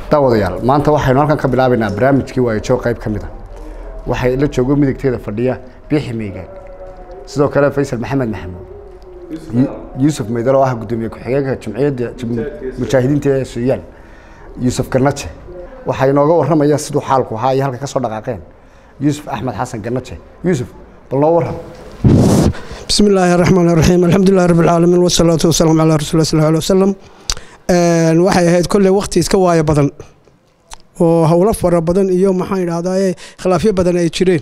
daawadayaal maanta waxaynu halkan ka bilaabaynaa barnaamijkii waayajoog qayb ka mid a waxay la joogo midigteeda fadhiya biixi meygaan sidoo kale faysal maxamed maxamuud yuusuf meydal oo ah guddoomiye ku-xigeenka jumciyadda mujaahidiinta ee suuyaan yuusuf ganaje waxaa inooga warramaya siduu xaalku ahaa iyo halka ka soo dhaqaaqeen yuusuf axmed xasan ganaje yuusuf bal noo warram بسم الله الرحمن الرحيم الحمد لله رب العالمين والصلاة والسلام على رسول الله صلى الله عليه وسلم waxay ahayd kolley waqti iska waayo badan oo howlo fara badan iyo maxaan idhahdaa khilaafyo badan ay jireen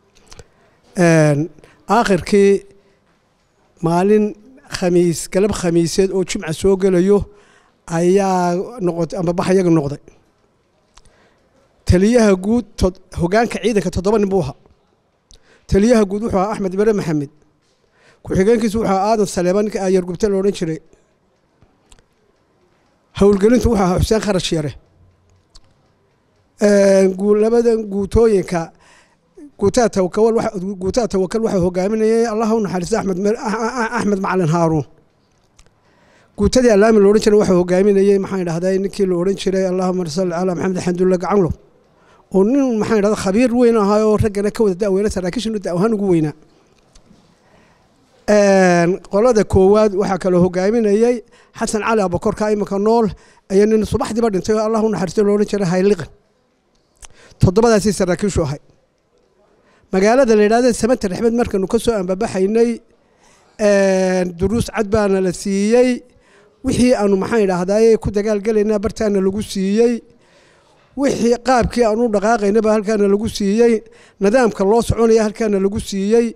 aakhirkii maalin khamiis galab khamiiseed oo jimca soo gelayo ayaa noqotay ama baxyaga noqday taliyaha guud hogaanka ciidanka toddoba nin buu ahaa taliyaha guud wuxuu ahaa axmed bare maxamed ku-xigeenkiisu wuxuu ahaa aadan saleeban ninka aayar gubte la odhan jiray howlgelintu wuxuu ahaa xuseen kharash yare labadan guutooyinka guutaa tawakal guutaa tawakal waxaa hogaaminayay allah u naxariista axmed axmed macalin haaruun guutadii allaami la odhan jiray waxaa hogaaminayey maxaan idhahday ninkii la odhan jiray allahuma salli calaa maxamed xamdulla gacanlo oo nin maxaan idhahda khabiir weyn ahaa oo raggana ka wada da'weyna saraakiishinu da'wahaan ugu weynaa qolada koowaad waxaa kaloo hogaaminayey xasan cali abakorka iminka nool ayaa nin subaxdiiba dhintay oo allah u naxariisto lo odhan jiray hayliqan toddobadaasii saraakiishu ahay magaalada la yidhahda samanta rexmed markanu ka soo ambabaxaynay duruus cad baana la siiyey wixii aanu maxaan idhaahdaye ku dagaalgelaynaa bartaana lagu siiyey wixii qaabkii aanu dhaqaaqaynaba halkaana lagu siiyey nidaamka loo soconaya halkaana lagu siiyey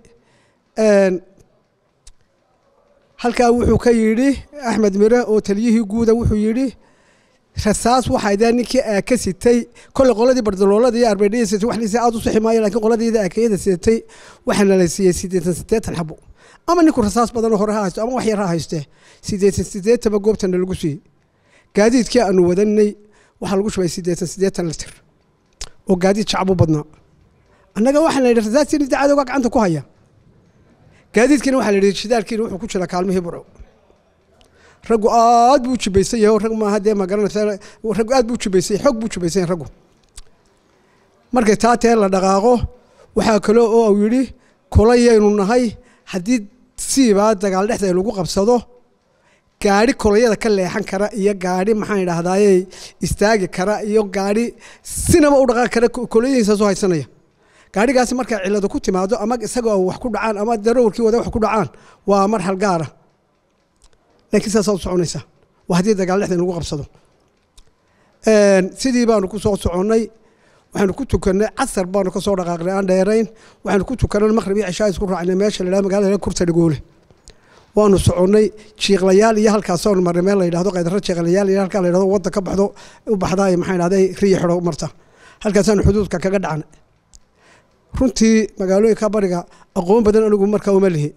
halkaa wuxuu ka yidhi axmed mire oo taliyihii guuda wuxuu yidhi rasaas waxaydaa ninkii aaka sitay kolley qoladii bardaloolada iyo arbeedhaya sitay wax liisa aad u sixi maayo lakiin qoladiida aakayada sitay waxaana la siiyey siddeetan siddeetan xabo ama ninku rasaas badanoo hore ha haysto ama wax yar ha haystee siddeetan siddeetaba goobtana lagu siiyey gaadiidkii aanu wadanay waxaa lagu shubay siddeetan siddeetan litir oo gaadiid shacab u badnaa annaga waxaa la yidhi rasaastii dacadooga gacanta ku haya gaadiidkiina waxaa la yidhi shidaalkiina wuxuu ku jiraa kaalmihii burco raggu aad buu u jibaysan yahay rag maaha dee magaranaysa raggu aad buu u jibaysan yahay xog buu jibaysan yahay raggu markay taa tee la dhaqaaqo waxaa kaloo oo uu yidhi kolayaynu nahay haddii siibaa dagaal dhexda lagu qabsado gaadhi kolayada ka leexan kara iyo gaadhi maxaan idhaahdaaye istaagi kara iyo gaadhi sinaba u dhaqaaqi kara kolayadiisaasoo haysanaya gaadhigaasi markay cilado ku timaado ama isagoo wax ku dhacaan ama darawalkii wada wax ku dhacaan waa marxal gaara laakiin saasaa u soconaysaa waa haddii dagaal dhexda lagu qabsado sidii baanu ku soo soconnay waxaanu ku tukannay casar baanu ka soo dhaqaaqnay aan dheerayn waxaanu ku tukannay maqrib iyo cishaa isku raacnay meesha la yidhahdo magaalada kurta dhagoole waanu soconnay jiiqlayaal iyo halkaasoonu marnay meel la yidhahdo qaydaro jiiqlayaal iyo halkaa la yidhahdo wadda ka baxdo u baxdaa maxaa idhahday riya xidho marta halkaasaanu xuduudka kaga dhacnay runtii magaalooyinka bariga aqoon badan anigu markaa uma lihi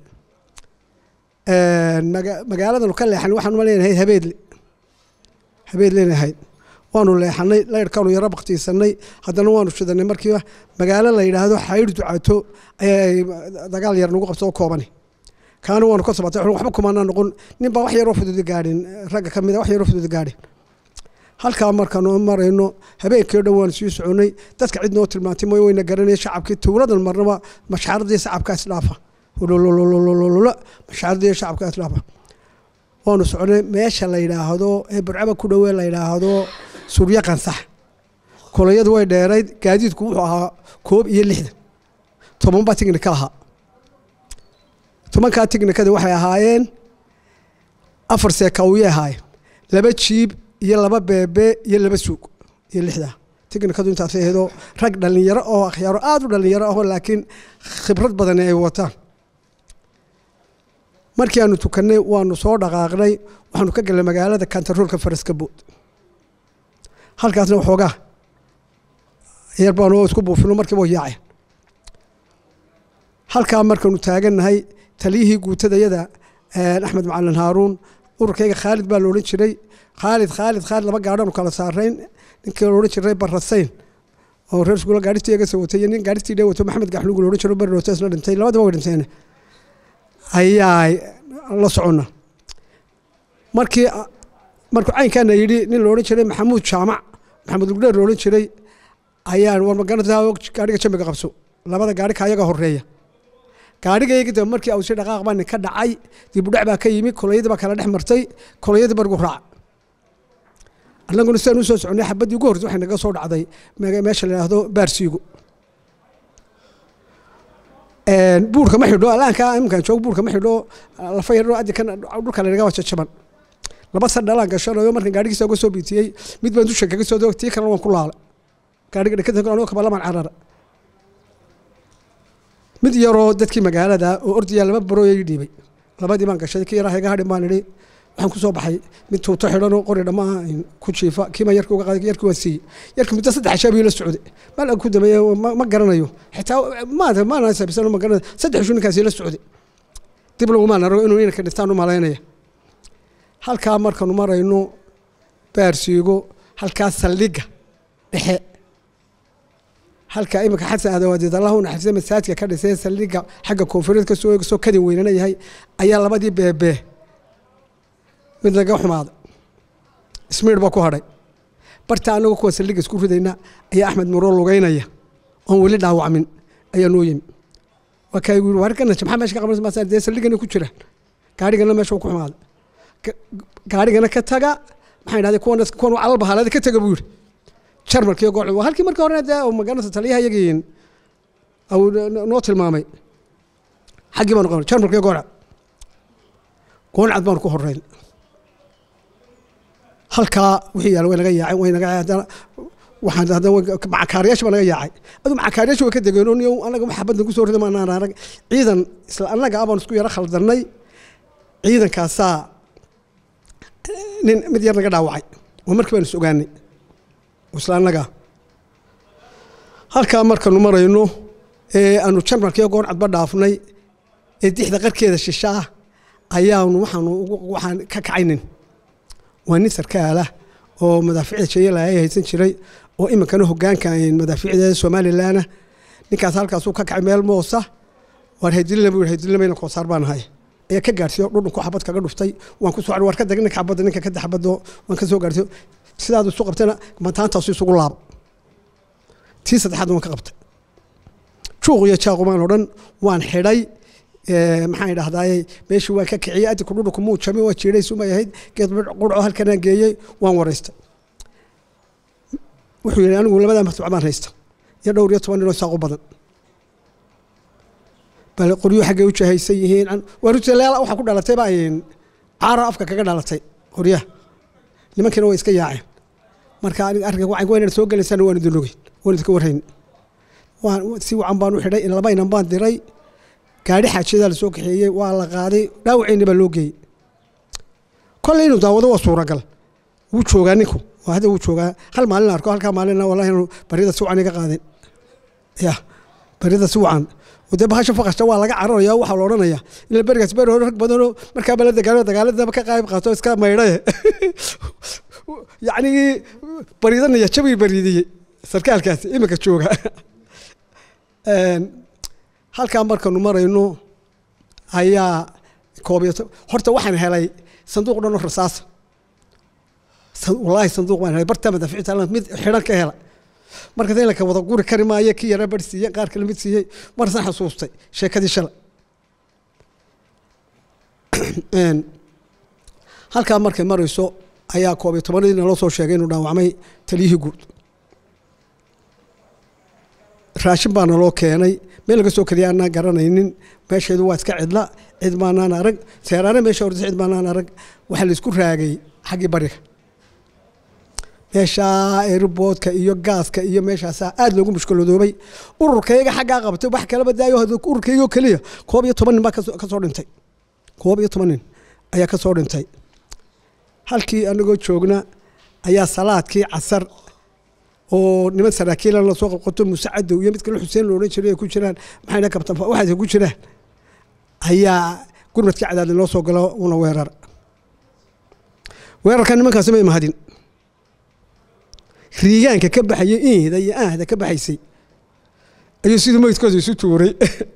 magaaladanu ka leexanay waxaan uma leenahay habeedle habeedlen ahayd waanu leexanay layrhkaanu yaro baktiisanay haddana waanu shidanay markiiba magaalo la yidhaahdo xayr ducato ayay dagaal yar nagu qabso oo koobani kaana waanu ka sabatay waxba kumaanaa noqon nin baa wax yaroo fududi gaadhin ragga ka mid a wax yaroo fududi gaadhin halkaa markaanu marayno habeenkii o dhan waanu sii soconay dadka cid noo tilmaantay mooy wayna garanaya shacabkii tuuladan marnaba mashaaradii shacabka isdhaafa lololololololo mashaaradii shacabka isdhaafa waanu soconay meesha la yidhaahdo ee burcaba ku dhowee la yidhaahdo suryo qansax kolayadu way dheerayd gaadiidku wuxuu ahaa koob iyo lixdan toban baa tignika ahaa tobankaa tignikada waxay ahaayeen afar seekawiyay ahaayeen laba jiib iyo laba beebe iyo laba suug iyo lixdaa tignikadu intaas ahaydoo rag dhallinyaro oo akhyaaro aada u dhallinyaro ahoo laakiin khibrad badani ay wataan markii aanu tukannay waanu soo dhaqaaqnay waxaanu ka galnay magaalada kantaroolka faraskabood halkaasna waxoogaa yar baanu isku buufino markiiba yaaceen halkaa markaanu taagannahay taliyihii guutadayada axmed macalin haaruun ururkayga khaalid baa la odhan jiray khaalid khaalid khaalid laba gaadhaanu kala saarayn ninkii la odhan jiray barasayn oo reer iskuula gaadhitii iga soo watay iyo nin gaadhitii dhe wato maxamed gaxlugu la odhan jiro bari roota isla dhintay labadaba way dhinteen ayaa la soconna markii markuu caynkaana yidhi nin la odhan jiray maxamuud jaamac maxamed lugdheer loolan jiray ayaan war magarata gaadhiga jambiga qabso labada gaadhi ka ayaga horeeya gaadhigayga dambe markii awsi dhaqaaq baa nin ka dhacay dibudhac baa ka yimi kolayadii baa kala dhex martay kolayadii bargu raac annaguna sidaan u soo soconay xabaddii ugu hortay waxay naga soo dhacday meesha la yidhaahdo baarsiigo buurka ma xidho alaanka iminkaan joog buurka ma xidho lafa yardho addi kan dhulka lanaga waa jajaban laba san dhalaan gashanayo markan gaadhigiisa uga soo biitiyey mid baan dusha kaga soo doog tii kalena waan ku laala gaadhiga dhakada anoo kabalamaan carara mid yaroo dadkii magaalada oo ordayaa laba barooyay dhiibay labadii baan gashay kii yaraa iga hadhin baan idhi waxaan ku soo baxay mid tuuto xidhanoo qori dhammaa ku jiifa kiima yarkii uga qaaday yarkii waan siiyey yarkii muddo saddex ashaabiyo la socday mal ku dameeye ma garanayo xitaa maanta maana saabsan ma garanayo saddex ishu ninkaasi la socday dib lagumaan argo inuu inanka dhintaan u malaynaya halkaa markanu marayno baarsiigo halkaa saldhigga dhexe halka iminka xasan adawadeed allah u naxariista masaajidka ka dhisay saldhigga xagga koonfureed ka soo soo kadin weynana yahay ayaa labadii beebee mid laga xumaaday ismiir baa ku hadhay barta anagoo kuwa saldhigga isku ridayna ayaa axmed muroo lugeynaya oon weli dhaawacmin ayaa noo yimi waa kaa igu yiri warkana maxaa meesha ka qabanaysa maasa dee saldhiggana ku jiraan gaarigana meesha ku xumaaday gaarigana ka taga maxay dhahdeen kuwan kuwan calal bahaalada ka taga buu yiri jarmalkii gooc waa halkii markii hore dee magaranaysa taliyaha iyagiin noo tilmaamay xaggii baanu qabanay jarmalkii gooca gooncad baanu ku horeyn halkaa wixii yaala way naga yaacay way naga haddana waxaan haddana macakaariyaasha baa naga yaacay adu macakaariyaasha way ka degeen oo niyow anaga wax xabadda ku soo rida maanaan arag ciidan isla annaga abaan isku yaro khaldarnay ciidankaasaa nin mid yar naga dhaawacay oo markii baan is ogaanay isla annaga halkaa markanu marayno ee aanu jarmalkiiyo gooncadba dhaafnay ee dixda qarkeeda shishaa ayaanu waxaanu waxaan ka kacaynin waa nin sarkaalah oo madaaficda jeyalaaya haysan jiray oo iminkana hogaanka madaaficda somalilanah ninkaas halkaasuu ka kacay meel moosa waar haydilina buu haydilimayna koosaar baan ahay ayaa ka gaarsiiyo dhudhunku xabad kaga dhuftay waan ku soo war ka dag ninka xabadda ninka kadda xabaddo waan ka soo gaarsiiyo sidaad isu qabtayna mataantaasu isugu laabo tii saddexaad waan ka qabtay juuq iyo jaaqumaan oo dhan waan xidhay maxaan idhahdaay meeshii waan ka kiciyey adinku dhudhunku muu jami waa jiiday sumay ahayd geed qurco halkanaan geeyey waan wareystay wuxuu yidhi anigu labadaa martuuc baan haysta iyo dhowr iyo toban ninoo saaqu badan bal qoryo xaggay u jahaysan yihiin waa rutalaala waxaa ku dhalatay baa caara afka kaga dhalatay qoryaha nimankiina way iska yaaceen marka aniga arrinka wacan waynan soo gelaysana waan idin ogeyn waan idinka warhayn waan si wacan baan u xidhay laba inan baan diray gaadhi xaajiyadaa la soo kaxeeyey waa la qaaday dhaawaceyni baa loo geeyey kolley inuu daawado waa suuragal wuu joogaa ninku waa hadda wuu joogaa hal maalin arko halkaa maalina wallahi inuu baryada si wacan iga qaadin ya baryada si wacan dee bahasha faqashta waa laga cararaya waxaa la odhanaya ila berigaas beri hore rag badanoo markaaba la dagaalo dagaaladaba ka qayb qaato iska maydhaye yacnigii bariidanaya jabii bariidiyey sarkaalkaasi iminka jooga halkaa markanu marayno ayaa koob iyo horta waxaan helay sanduuq dhan oo rasaasa wallaahi sanduuq baan helay bartaa madaaficta mid xidhan ka hela markaas in laka wada guri kari maayo kii yara bari siiyey qaar kale mid siiyey marsan xasuustay sheekadii shalay halkaa markay marayso ayaa koob iyo tobanadii naloo soo sheegay inuu dhaawacmay taliyihii guud raashin baa naloo keenay meel laga soo keliya aanaan garanaynin meesheedu waa iska cidla cid maanaan arag seeraane meesha horta cid maanaan arag waxaa laisku raagay xaggii bariga meeshaa airboodka iyo gaaska iyo meeshaasaa aada loogu mushkiladoobay ururkayga xaggaa qabtay wax kalaba daayo ururkaygoo keliya koob iyo toban nin baa ka soo dhintay koob iyo toban nin ayaa ka soo dhintay halkii anagoo joogna ayaa salaadkii casar oo niman saraakiilan lasoo qabqato muuse cadow iyo mid kale xuseen lo odhan jiray ay ku jiraan maxayna kabtan waxaas ku jiraan ayaa gurmadkii cadaadin loo soo galo una weerar weerarka nimankaasi may mahadin riigaanka ka baxaya inhda iyo ahda ka baxaysay ayuu sidii meydkooda isu tuuray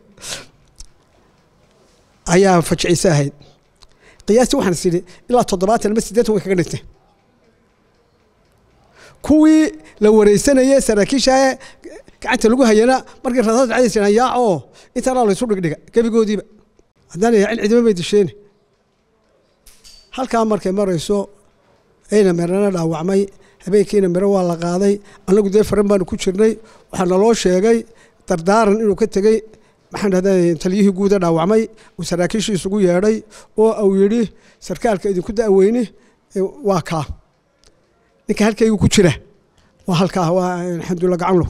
ayaa fajiciise ahayd qiyaastii waxaan is idhi ilaa toddobaatan ama siddeetan way kaga dhintay kuwii la wareysanayey saraakiisha gacanta lagu hayana markii rasaas dhacdaysan yaaco intaanaa laysu dhigdhiga gebigoodiiba haddaan yaacin cidima may disheeni halkaa markay marayso ayna merana dhaawacmay habeenkiina miro waa la qaaday annagu dee faran baanu ku jirnay waxaa naloo sheegay dardaaran inuu ka tegey maxaan dhahday taliyihii guuda dhaawacmay uu saraakiishii isugu yeedhay oo uu yidhi sarkaalka idinku da'weyni waa kaa ninka halkaygu ku jira waa halkaa waa xamdulla gacanlow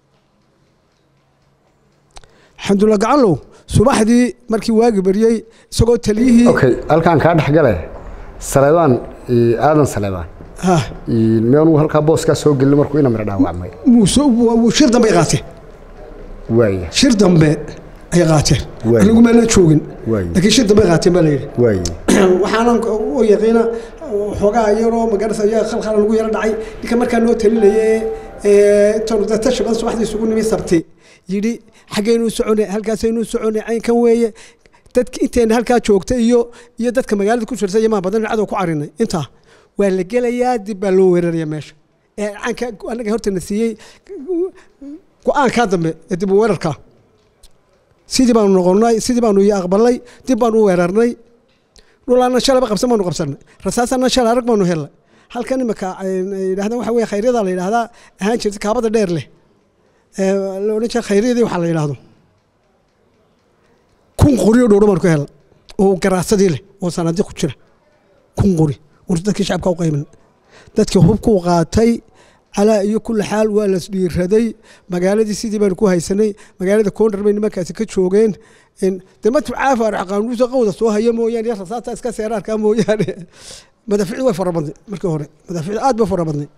xamdulla gacanlow subaxdii markii waagi baryey isagoo taliyihii okay halkaan kaa dhexgale saleebaan aadan saleebaan miyaanu halkaa booskaa soo gelin markuu ina miro dhaawacmay shir dambe ay qaateen waaya shir dambe ay qaateen Waay. anigu maana joogin Waay. laakiin shir dambe ay qaateen baa la yidhi waaya waxaanan u yaqiina xoogaa yaroo magarasa ayaa khalkhala lagu yaro dhacay ninka markaa noo talinaye intaanu dee tashi badan subaxdii isugu nimi sabti yidhi xaggaynu socone halkaasaynu socone caynkan weeye dadka inteena halkaa joogta iyo iyo dadka magaalada ku jirta yamaa badan cadow ku carinay intaa waa la gelayaa dib baa loo weeraraya meesha ee caanka anaga hortana siiyey go-aankaa dambe ee dib u weerarkaa sidii baanu noqonnay sidii baanu iyo aqbalnay dib baanu u weerarnay dhulaana shalaba qabsan baanu qabsanay rasaasana shala arag baanu helnay halkan imika yidhahdaan waxa weye khayryada la yidhahdaa ahaan jirta kaabada dheer leh ee la odhan jira khayryadii waxaa la yidhahdo kun qori oo dhowdho baanu ka helnay oo garaasadii leh oo sanaadi ku jira kun qori war dadkii shacabka u qayban dadkii hubkuu qaatay calaa iyo kulli xaal waa las dhiiraday magaaladii sidii baanu ku haysanay magaalada koondar bay nimankaasi ka joogeen de matu caafaar qaanuusa qawda soo haya mooyaane iyo rasaasta iska seeraarkaa mooyaane madaaficdu way fara badnay markii hore madaaficdu aad bay fara badnay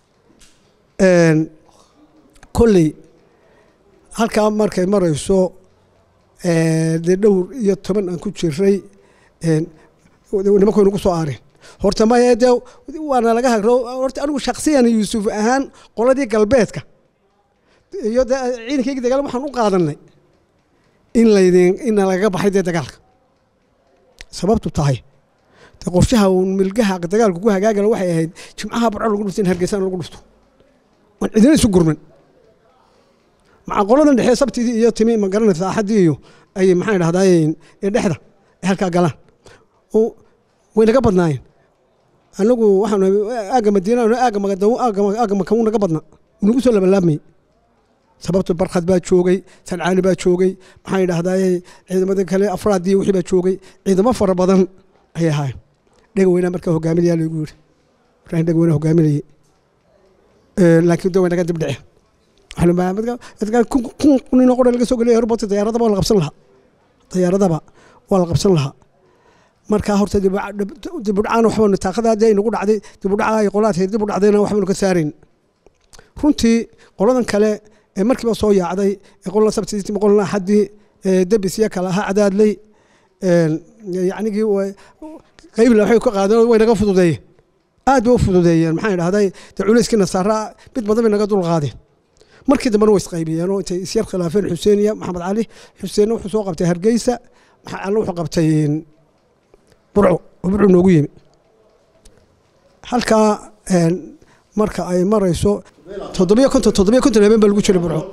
kolley halkaa markay marayso dee dhowr iyo toban aan ku jiray nimankoy nagu soo aareen horta maya dee waana laga hagro horta anigu shaksiyan yuusuf ahaan qoladii galbeedka iyo de ciidankayga dagaal waxaan u qaadanay in laydin ina lagaga baxay dee dagaalka sababtu tahay de qorshaha uun milgaha dagaalku ku hagaagala waxay ahayd jimcaha barco lagu dhufto in hargeysana lagu dhufto waan cidina isu gurman maca qoladan dhexe sabtidii iyo timi ma garanaysa axaddii iyo ay maxaan idhahdaa ee dhexda ay halkaa galaan oo way naga badnaayeen anagu waxaan aagga madiina aagga magadawo aagga makamu naga badna nagu soo labalaabmayey sababto barkhad baa joogay sancaani baa joogay maxaan idhahdaa ciidamada kale afraadii wixii baa joogay ciidamo fara badan ayay ahaayeen dhega weynaa markaa hogaaminayaa lagu yiri ibrahim dhega weynaa hogaaminayay laakiin de way naga dib dhaceen kun ninoo qora laga soo geliya airport diyaaradaba waa la qabsan lahaa diyaaradaba waa la qabsan lahaa markaa horta dibudhacaan waxbaanu taaqada haddii ay nagu dhacday dibudhaca ay qolaadkeed dib u dhacdayna waxbaanu ka saarayn runtii qoladan kale ee markiiba soo yaacday ee qolna sabtiisii qolna axaddii debisya kale ahaa cadaadley yacnigii qaybla waxay ka qaadeen way naga fududeeyeen aad bay u fududeeyeen maxaan idhahday dee culayskii nasaara mid badan bay naga dul qaadeen markii dambena way isqaybiyeen oo intay isyar khilaafeen xuseen iyo maxamed cali xuseenna wuxuu soo qabtay hargeysa maxamed calina wuxuu qabtay burco oo burco noogu yimi halkaa marka ay marayso toddobiyo konton toddobiyo konton habeen baa lagu jiray burco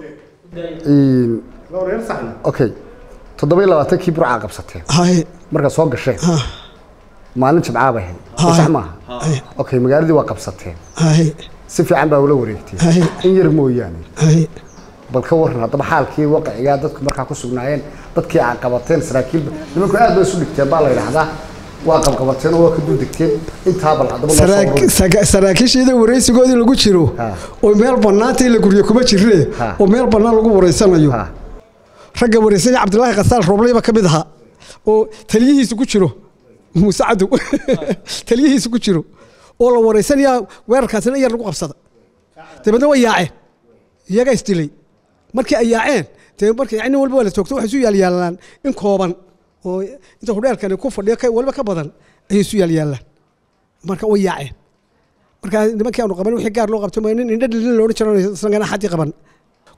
okay toddoba iyo labaatankii burcaa qabsateen haye markaa soo gasheen ha maalin jimcaa bay ahayd sax maaha okay magaaladii waa qabsateen haye si fiican baa ula wareegteen haye in yar mooyaane haye bal ka waran haddaba xaalkii waqicigaa dadku markaa ku sugnaayeen dadkii aa qabateen saraakiil nimanku aad bay isu dhigteen baa la yidhaahdaa waa qabqabateen oo waa ka duldegteen intaa bal haddaba noo soo Saraak- ururi. saga- saraakiishiida wareysigoodii lagu jiro Ha. oo meel bannaanta in la guryo kuma jirre Ha. oo meel bannaan lagu wareysanayo Ha. ragga wareysanya cabdilaahi khasaal roobleyba ka mid ahaa oo taliyihiisu ku jiro muuse cadow taliyihiisu ku jiro oo la wareysanayaa weerarkaasina in yar lagu qabsada dabeedna way yaaceen iyagaa isdilay markii ay yaaceen dee marka yani walba waa la toogto waxay isu yaalyaalaan in kooban oo inta hudheelkani ku fadhiyo ka- waliba ka badan ayay isu yaalyaalaan marka way yaaceen marka nimankii aanu qaban wixii gaar loo qabto ma nin indha dhilin la odhan jiro isagana xaddii qaban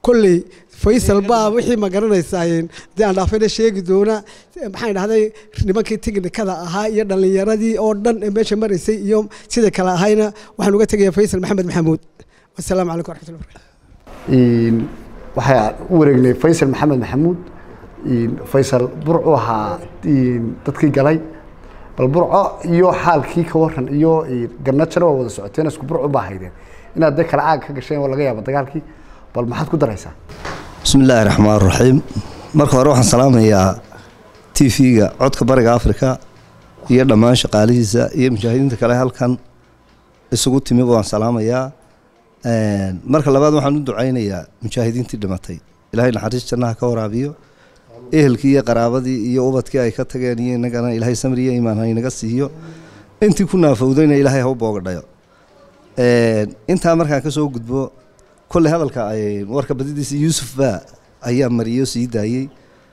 kolley faysal baa wixii ma garanaysaayeen dee aan dhaafayna sheegi doona maxaan dhahday nimankii tiknikada ahaa iyo dhallinyaradii oo dhan ee meesha maraysay iyo sida kale ahayna waxaan uga tegayaa faysal maxamed maxamuud wasalaamu calaykum waraxmatullahi barakatu waxaa u wareegnay faysal maxamed maxamuud faysal burcu ahaa dadkii galay bal burco iyo xaalkii ka waran iyo garnajana waa wada socoteen isku burcu baa haydeen inaad dee kala caag ka gasheen oo laga yaabo dagaalkii bal maxaad ku daraysaa bismi illaahi raxmaan raxiim marka hore waxaan salaamayaa t v-ga codka bariga africa iyo dhammaan shaqaalihiisa iyo mujaahidiinta kale halkan isugu timi waan salaamayaa marka labaad waxaan u ducaynayaa mujaahidiintii dhimatay ilaahay naxariis jannaha ka waraabiyo ehelkii iyo qaraabadii iyo ubadkii ay ka tageen iyo inagana ilaahay samri iyo iimaan ha inaga siiyo intii ku naafowdayna ilaahay ha u boogadhayo intaa markaan kasoo gudbo kolley hadalka ay warka badidiisa yuusuf baa ayaa mariyo sii daayey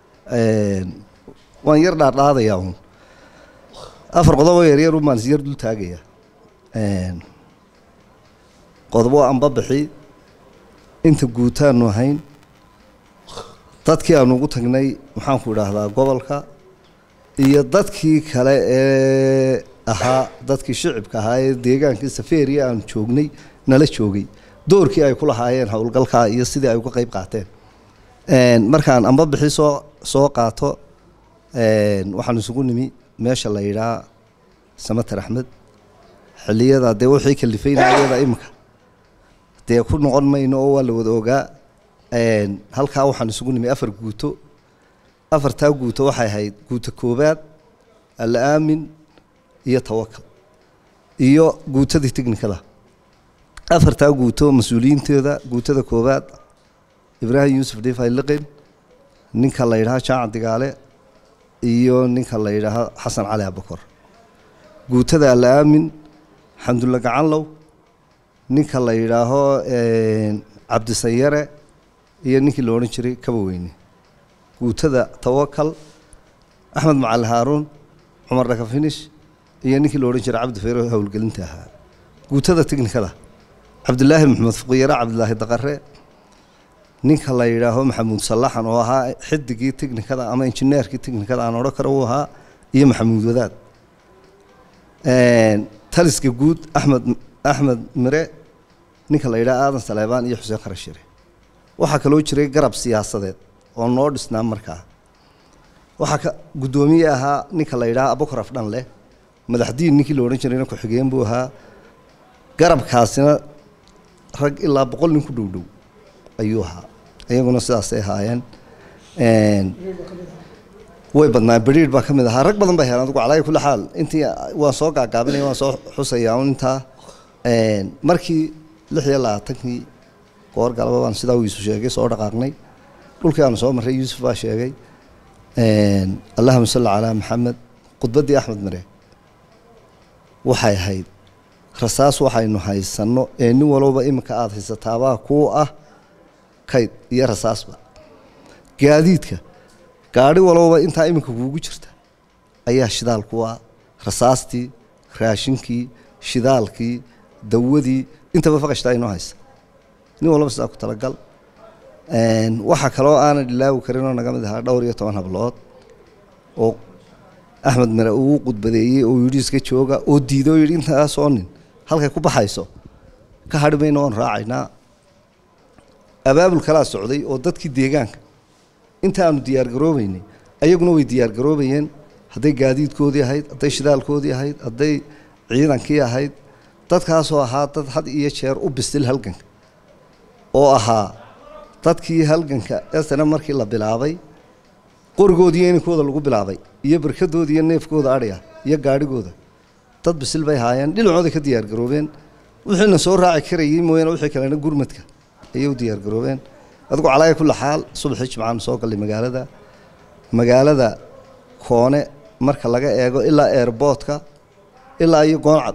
waan yar dhaardhaadayaa uun afar qodobo yaryar un baan is yar dul taagaya qodobo anba bixi inta guutaanu ahayn dadkii aanu ugu tagnay maxaanku idhaahdaa gobolka iyo dadkii kale ee ahaa dadkii shicibka ahaa ee deegaankii safeeriya aanu joognay nala joogay doorkii ay ku lahaayeen howlgalkaa iyo sidii ay uga qeyb qaateen markaan amba bixi soo soo qaato waxaan isugu nimi meesha la yidhaa samater axmed xiliyada dee wixii kalifaynaayada iminka dee ku noqon mayno oo waa la wada ogaa halkaa waxaan isugu nimi afar guuto afartaa guuto waxay ahayd guuto koobaad alla aamin iyo tawakal iyo guutadii technikada afartaa guuto mas-uuliyiintooda guutada koobaad ibraahim yuusuf dhifay liqin ninka la yidhaha jaacan digaale iyo ninka la yidhaaha xasan cali abakor guutada alla aamin xamdulla gacanlow ninka la yidhaaho cabdisayare iyo ninkii la odhan jiray kaba weyne guutada tawakal axmed macali haaruun cumar dhakafinish iyo ninkii la odhan jiray cabdi fayro howlgelinta ahaa guutada tiknikada cabdilaahi maxamed fuqiyare cabdilaahi daqare ninka la yidhaaho maxamuud sallaxan oo ahaa xidigii tiknikada ama injineerkii tiknikada aan odhan karo uu ahaa iyo maxamuud wadaad taliska guud axmed axmed mire ninka la yidhaha aadan saleebaan iyo xuseen kharashire waxaa kaloo jiray garab siyaasadeed oo noo dhisnaa markaa waxaa ka guddoomiye ahaa ninka la yidhaha abukar afdhan leh madaxdiin ninkii la odhan jirayna ku-xigeen buu ahaa garabkaasina rag ilaa boqol nin ku dhow dhow ayuu ahaa iyaguna sidaasay ahaayeen way badnaa beriir baa ka mid ahaa rag badan bay heleen adigu calaayi kulli xaal intii waan soo gaagaabinaya waan soo xusayaa un intaa markii lix iyo labaatankii goor galaba baan sidaa wiisu sheegay soo dhaqaaqnay dhulkii aanu soo marray yuusuf baa sheegay allahuma salli calaa maxamed khudbaddii axmed mare waxay ahayd rasaas waxaynu haysanno ee nin walowba iminka aada haysataabaa kuu ah kayd iyo rasaasba gaadiidka gaadhi walowba intaa iminka kuugu jirta ayaa shidaal ku ah rasaastii raashinkii shidaalkii dawadii intaba faqashtaa inoo haysa nin walba sidaa ku talagal waxaa kaloo aanan ilaawi karin oo naga mid ahaa dhowr iyo toban hablood oo axmed mare uu qudbadeeyey oo yidhi iska jooga oo diiday oo yidhi intaasoo nin halkay ku baxayso ka hadhi mayno oon raacaynaa abaabul kalaa socday oo dadkii deegaanka inta aanu diyaargaroobeynay ayaguna way diyaargaroobayeen hadday gaadiidkoodii ahayd hadday shidaalkoodii ahayd hadday ciidankii ahayd dadkaasoo ahaa dad had iyo jeer u bisil halganka oo ahaa dadkii halganka esana markii la bilaabay qorigoodii iyo ininkooda lagu bilaabay iyo barkadooda iyo neefkooda adhiga iyo gaadhigooda dad bisil bay haayeen dhinacooday ka diyaargaroobeen wixiina soo raaci karayey mooyaane wixii kalena gurmadka ayay u diyaargaroobeen adigu calaaya kulli xaal subaxii jimcaanu soo gallay magaalada magaalada koone marka laga eego ilaa eerboodka ilaa iyo gooncad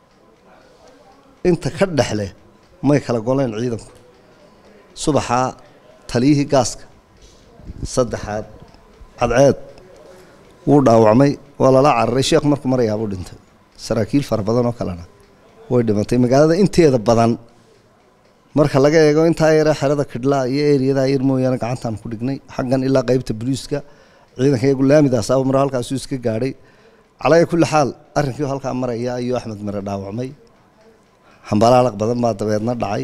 inta ka dhexleh may kala goleen ciidanku subaxaa taliyihii gaaska saddexaad cadceed wuu dhaawacmay waa lala cararay sheekh markuu marayaabuu dhintay saraakiil fara badan oo kalena way dhimatay magaalada inteeda badan marka laga eego intaa yare xerada kidhlaa iyo eriyada yar mooyaane gacantaan ku dhignay xaggan ilaa qeybta booliiska ciidanka iyagu laamidaas mar halkaasuu iska gaadhay calaya kulli xaal arrinkii halkaa maraya ayuu axmed mire dhaawacmay hambalaalaq badan baa dabeedna dhacay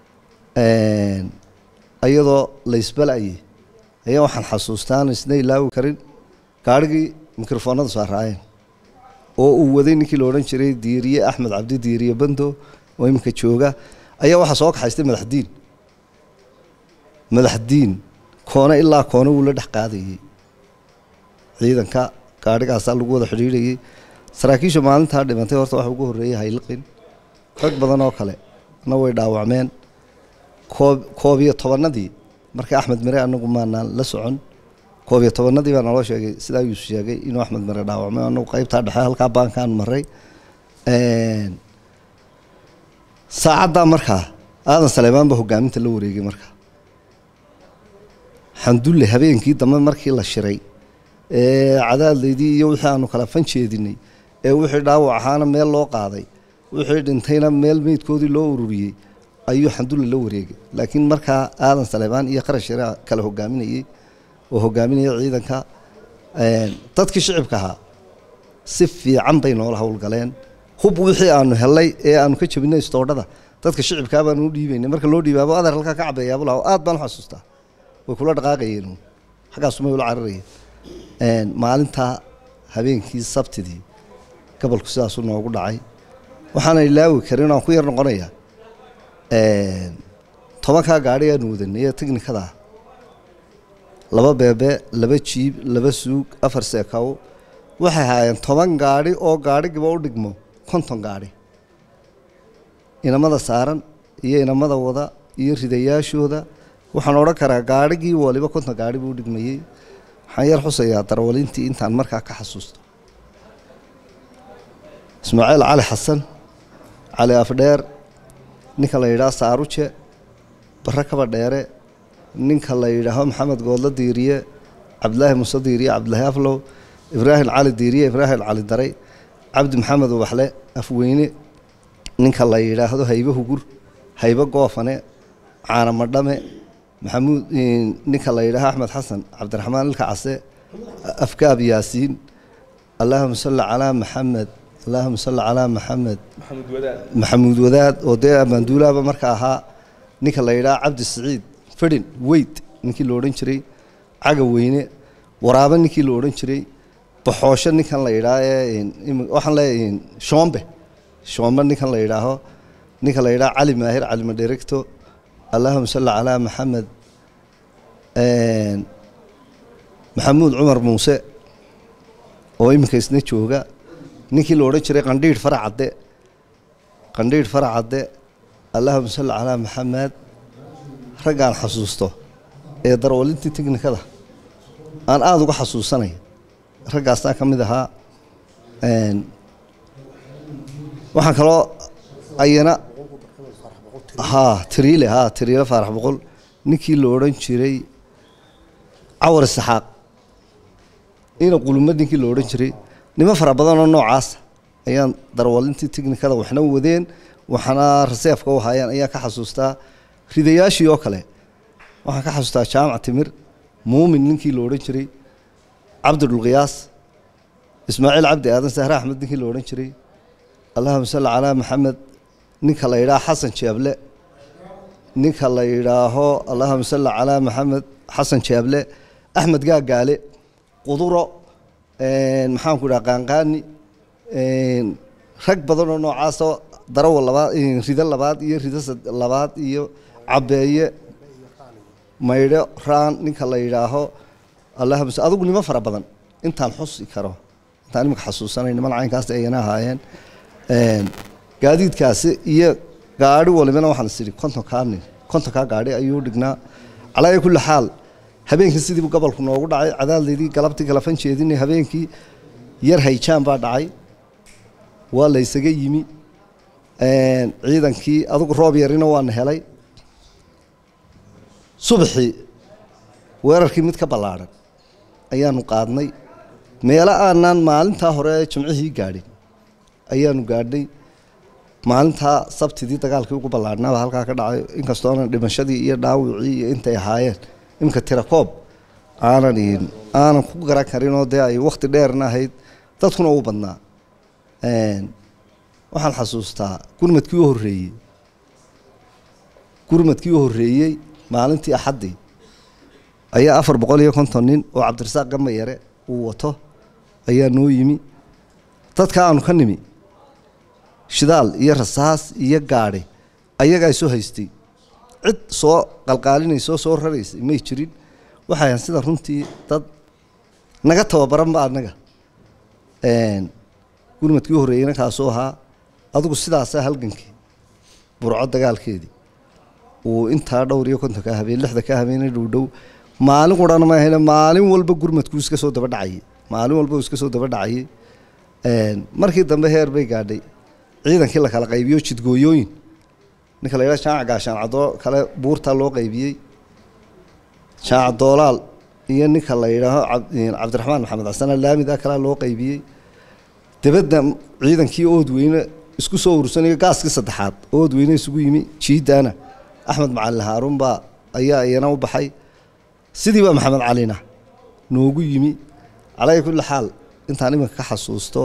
iyadoo laysbalayay ayaa waxaan xasuustaan isna ilaawi karin gaarhigii mikrofoonada saaraayeen oo uu waday ninkii la odhan jiray diiriye axmed cabdi diiriye bando oo iminka jooga ayaa waxaa soo kaxaystay madaxdiin madaxdiin koone ilaa koone wuu la dhex qaadayey ciidanka gaadhigaasaa lagu wada xidhiidhayay saraakiisha maalintaa dhimantay horta waxa ugu horreeyay hayliqin rag badan oo kale na way dhaawacmeen koob koob iyo tobanadii markii axmed mire anagu maanaan la socon koob iyo tobanadii baa naloo sheegay sidaa yuusuf sheegay inuu axmed mire dhaawacmay anagu qaybtaa dhexe halkaa baankaan maray saacaddaa markaa aadan saleemaan baa hogaaminta la wareegay markaa xandulle habeenkii dambe markii la shiray ee cadaadleydii iyo wixii aanu kala fan jeedinay ee wixii dhaawac ahaana meel loo qaaday wixii dhintayna meel meydkoodii loo ururiyey ayuu xandulle la wareegay laakiin markaa aadan saleebaan iyo qarash yare kala hogaaminayey oo hogaaminaya ciidanka dadkii shicibka ahaa si fiican bay noola howlgaleen hub wixii aanu helay ee aanu ka jabinay istoodhada dadka shicibkaa baanu u dhiibaynay marka loo dhiibaabo adeer halkaa ka cabeeyaabuu lahaa aad baan u xasuustaa way kula dhaqaaqayeen xaggaasumay ula cararayeen maalintaa habeenkii sabtidii gobolku sidaasuu noogu dhacay waxaana ilaawi karin aan ku yar noqonayaa tobankaa gaadhi aanu wadanay ee tiknikada laba beebe laba jiib laba suug afar seekaw waxay haayeen toban gaadhi oo gaadhigiba u dhigmo konton gaadhi inamada saaran iyo inamada wada iyo ridayaashooda waxaan odhan karaa gaadhigii waliba konton gaadhi buu dhigmayey waxaan yar xusayaa darwalintii intaan markaa ka xasuusto ismaaciil cali xasan cali afdheer ninka la yidhaah saaruje barre kaba dheere ninka la yidhaaho maxamed goodlo diiriye cabdilaahi muuse diiriye cabdilaahi aflow ibraahim cali diiriye ibraahim cali daray cabdi maxamed ubaxle afweyne ninka la yidhaahdo haybe hugur haybe goofane caana madhame maxamuud ninka la yidhaaho axmed xasan cabdiraxmaan ilka case afkaab yaasiin allaahuma salli calaa maxamed allaahuma salli calaa maxamed maxamuud wadaad oo dee abaanduulaaba marka ahaa ninka la yidhaha cabdi siciid fedhin weyd ninkii la odhan jiray caga weyne waraabo ninkii la odhan jiray baxoosho ninkan la yidhaah ee waxaan leeyahay shoombe shoombe ninkan la yidhaaho ninka la yidhaha cali maahir cali madheregto allaahuma salli calaa maxamed maxamuud cumar muuse oo iminka isna jooga ninkii la odhan jiray qandhiidh faracadde qandhiidh faracadde allaahuma salli calaa maxamed raggaan xasuusto ee darwalintii tiknikada aan aada uga xasuusanaya raggaasna ka mid ahaa waxaan kaloo ayana ha tiriile ha tiriile faarax boqol ninkii la odhan jiray cawar isaxaaq ina qulumad ninkii la odhan jiray nimo fara badanoo noocaasa ayaan darwalintii tiknikada waxna wadeen waxna raseefka u haayeen ayaan ka xasuustaa ridayaashii oo kale waxaan ka xasuustaa jaamac timir muumin ninkii la odhan jiray cabdidhulqiyaas ismaaciil cabdi aadan sahre axmed ninkii la odhan jiray allahuma salli calaa maxamed ninka la yidhaaho xasan jeeble ninka la yidhaaho allahuma salli calaa maxamed xasan jeeble axmed gaagaale quduro maxaanku idhaha qaanqaani rag badan oo noocaasoo darawa labaad rido labaad iyo rido labaad iyo cabeeye maydho raan ninka la yidhaaho allahuma adigu nimo fara badan intaan xusi karo intaan imika xasuusanay niman caynkaas ayana ahaayeen gaadiidkaasi iyo gaadhi walibana waxaan is idhi kontonkaa nin kontonkaa gaadhi ayuu dhignaa calaa kulli xaal habeenkii sidiibu gobolku noogu dhacay cadaadleydii galabtii kala fan jeedinay habeenkii yar hayjaan baa dhacay waa la ysaga yimi ciidankii adugu roob yarina waana helay subaxii weerarkii mid ka ballaadhan ayaanu qaadnay meelo aanaan maalintaa hore jimcihii gaadhin ayaanu gaadhnay maalintaa sabtidii dagaalkii ugu ballaadhnaba halkaa ka dhacay inkastoona dhimashadii iyo dhaawicii iyo intay ahaayeen imika tirakoob aanan aanan ku garan karin oo dee ay wakti dheerna ahayd dadkuna u badnaa waxaan xasuustaa gurmadkii u horreeyey gurmadkii u horreeyey maalintii axaddii ayaa afar boqol iyo konton nin oo cabdirasaaq gamba yare uu wato ayaa noo yimi dadka aanu ka nimi shidaal iyo rasaas iyo gaadhi ayagaa soo haystay cid soo qalqaalinaysoo soo raraysay may jirin waxay ahan sida runtii dad naga tababaranba annaga gurmadkii u horreeyeyna kaasuu ahaa adigu sidaasaa halgankii burco dagaalkeedii uu intaa dhowr iyo kontonka habeen lixda ka habeenay dhowdhow maalin qurana ma ahayne maalin walba gurmadkuu iska soo daba dhacayay maalin walba uu iska soo daba dhacayay markii dambe heer bay gaadhay ciidankii la kala qaybiyo jidgooyooyin ninka la yidhaha jaaca gaashaan cadoo kale buurtaa loo qaybiyey jaaca doolaal iyo ninka la yidhaaho cabdiraxmaan maxamed xasan alaamida kalea loo qaybiyey dabadda ciidankii oodweyne isku soo urursanayo gaaskii saddexaad oodweyne isugu yimi jiidaana axmed macalin haaruun baa ayaa iyana u baxay sidii baa maxamed calina noogu yimi calaa kulli xaal intaan iminka ka xasuusto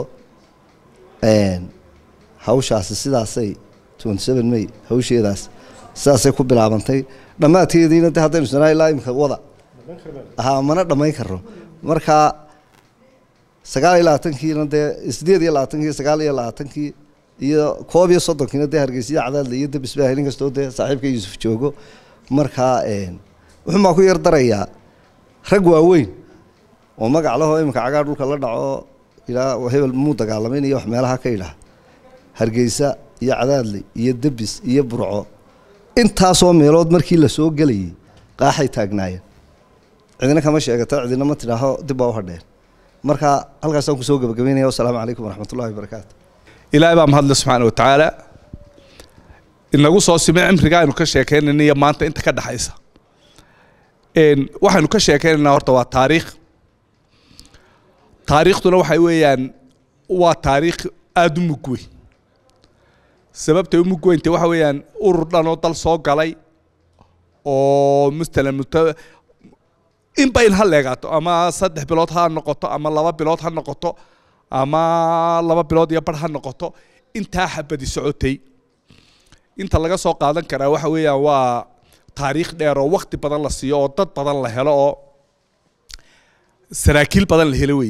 hawshaasi sidaasay twenty seven may hawsheedaas sidaasay ku bilaabantay dhammaadkeediina de haddaynu sanaa ilaa imika wada ha mana dhammayn karno marka sagaal iyo labaatankiina dee sideed iyo labaatankii sagaal iyo labaatankii iyo koob iyo soddonkiina dee hargeysiya cadaadle iyo debis baahay nin kastoo dee saaxiibka yuusuf joogo markaa wuxuun baa ku yar darayaa rag waaweyn oo magac lahoo iminka cagaa dhulka la dhaco ilaa hebel muu dagaalamayn iyo wax meelaha ka idhaah hargeysa iyo cadaadle iyo debis iyo burco intaasoo meelood markii la soo gelayay qaaxay taagnaayeen cidina kama sheegato cidina ma tidhaaho dib baa u hadheen marka halkaasaan kusoo gabagabeynaya wasalaamu calaykum waraxmatullahi wabarakaatu ilaahay baa mahadle subxaana watacaala inagu soo simay cimriga aynu ka sheekeynayna iyo maanta inta ka dhexaysa waxaynu ka sheekeynaynaa horta waa taariikh taariikhduna waxay weeyaan waa taariikh aada u mug weyn sababtay u mug weynta waxa weeyaan urur dhan oo dal soo galay oo masalan muta inba in ha leegaato ama saddex bilood ha noqoto ama laba bilood ha noqoto ama laba bilood iyo bar ha noqoto intaa xabadi socotay inta laga soo qaadan karaa waxa weeyaan waa taariikh dheer oo wakti badan la siiyo oo dad badan la helo oo saraakiil badan la helo wey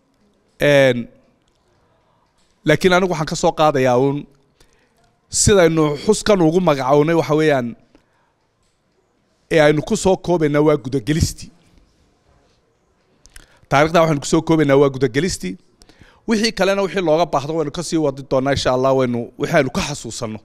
laakiin anigu waxaan ka soo qaadayaa uun sidaynu xuskan ugu magacownay waxa weeyaan ee aynu ku soo koobaynaa waa gudagelistii taarikhda waxaynu kusoo koobaynaa waa gudagelistii wixii kalena wixii looga baahdo waynu kasii wadi doonaa insha allah waynu wixii aynu ka xasuusanno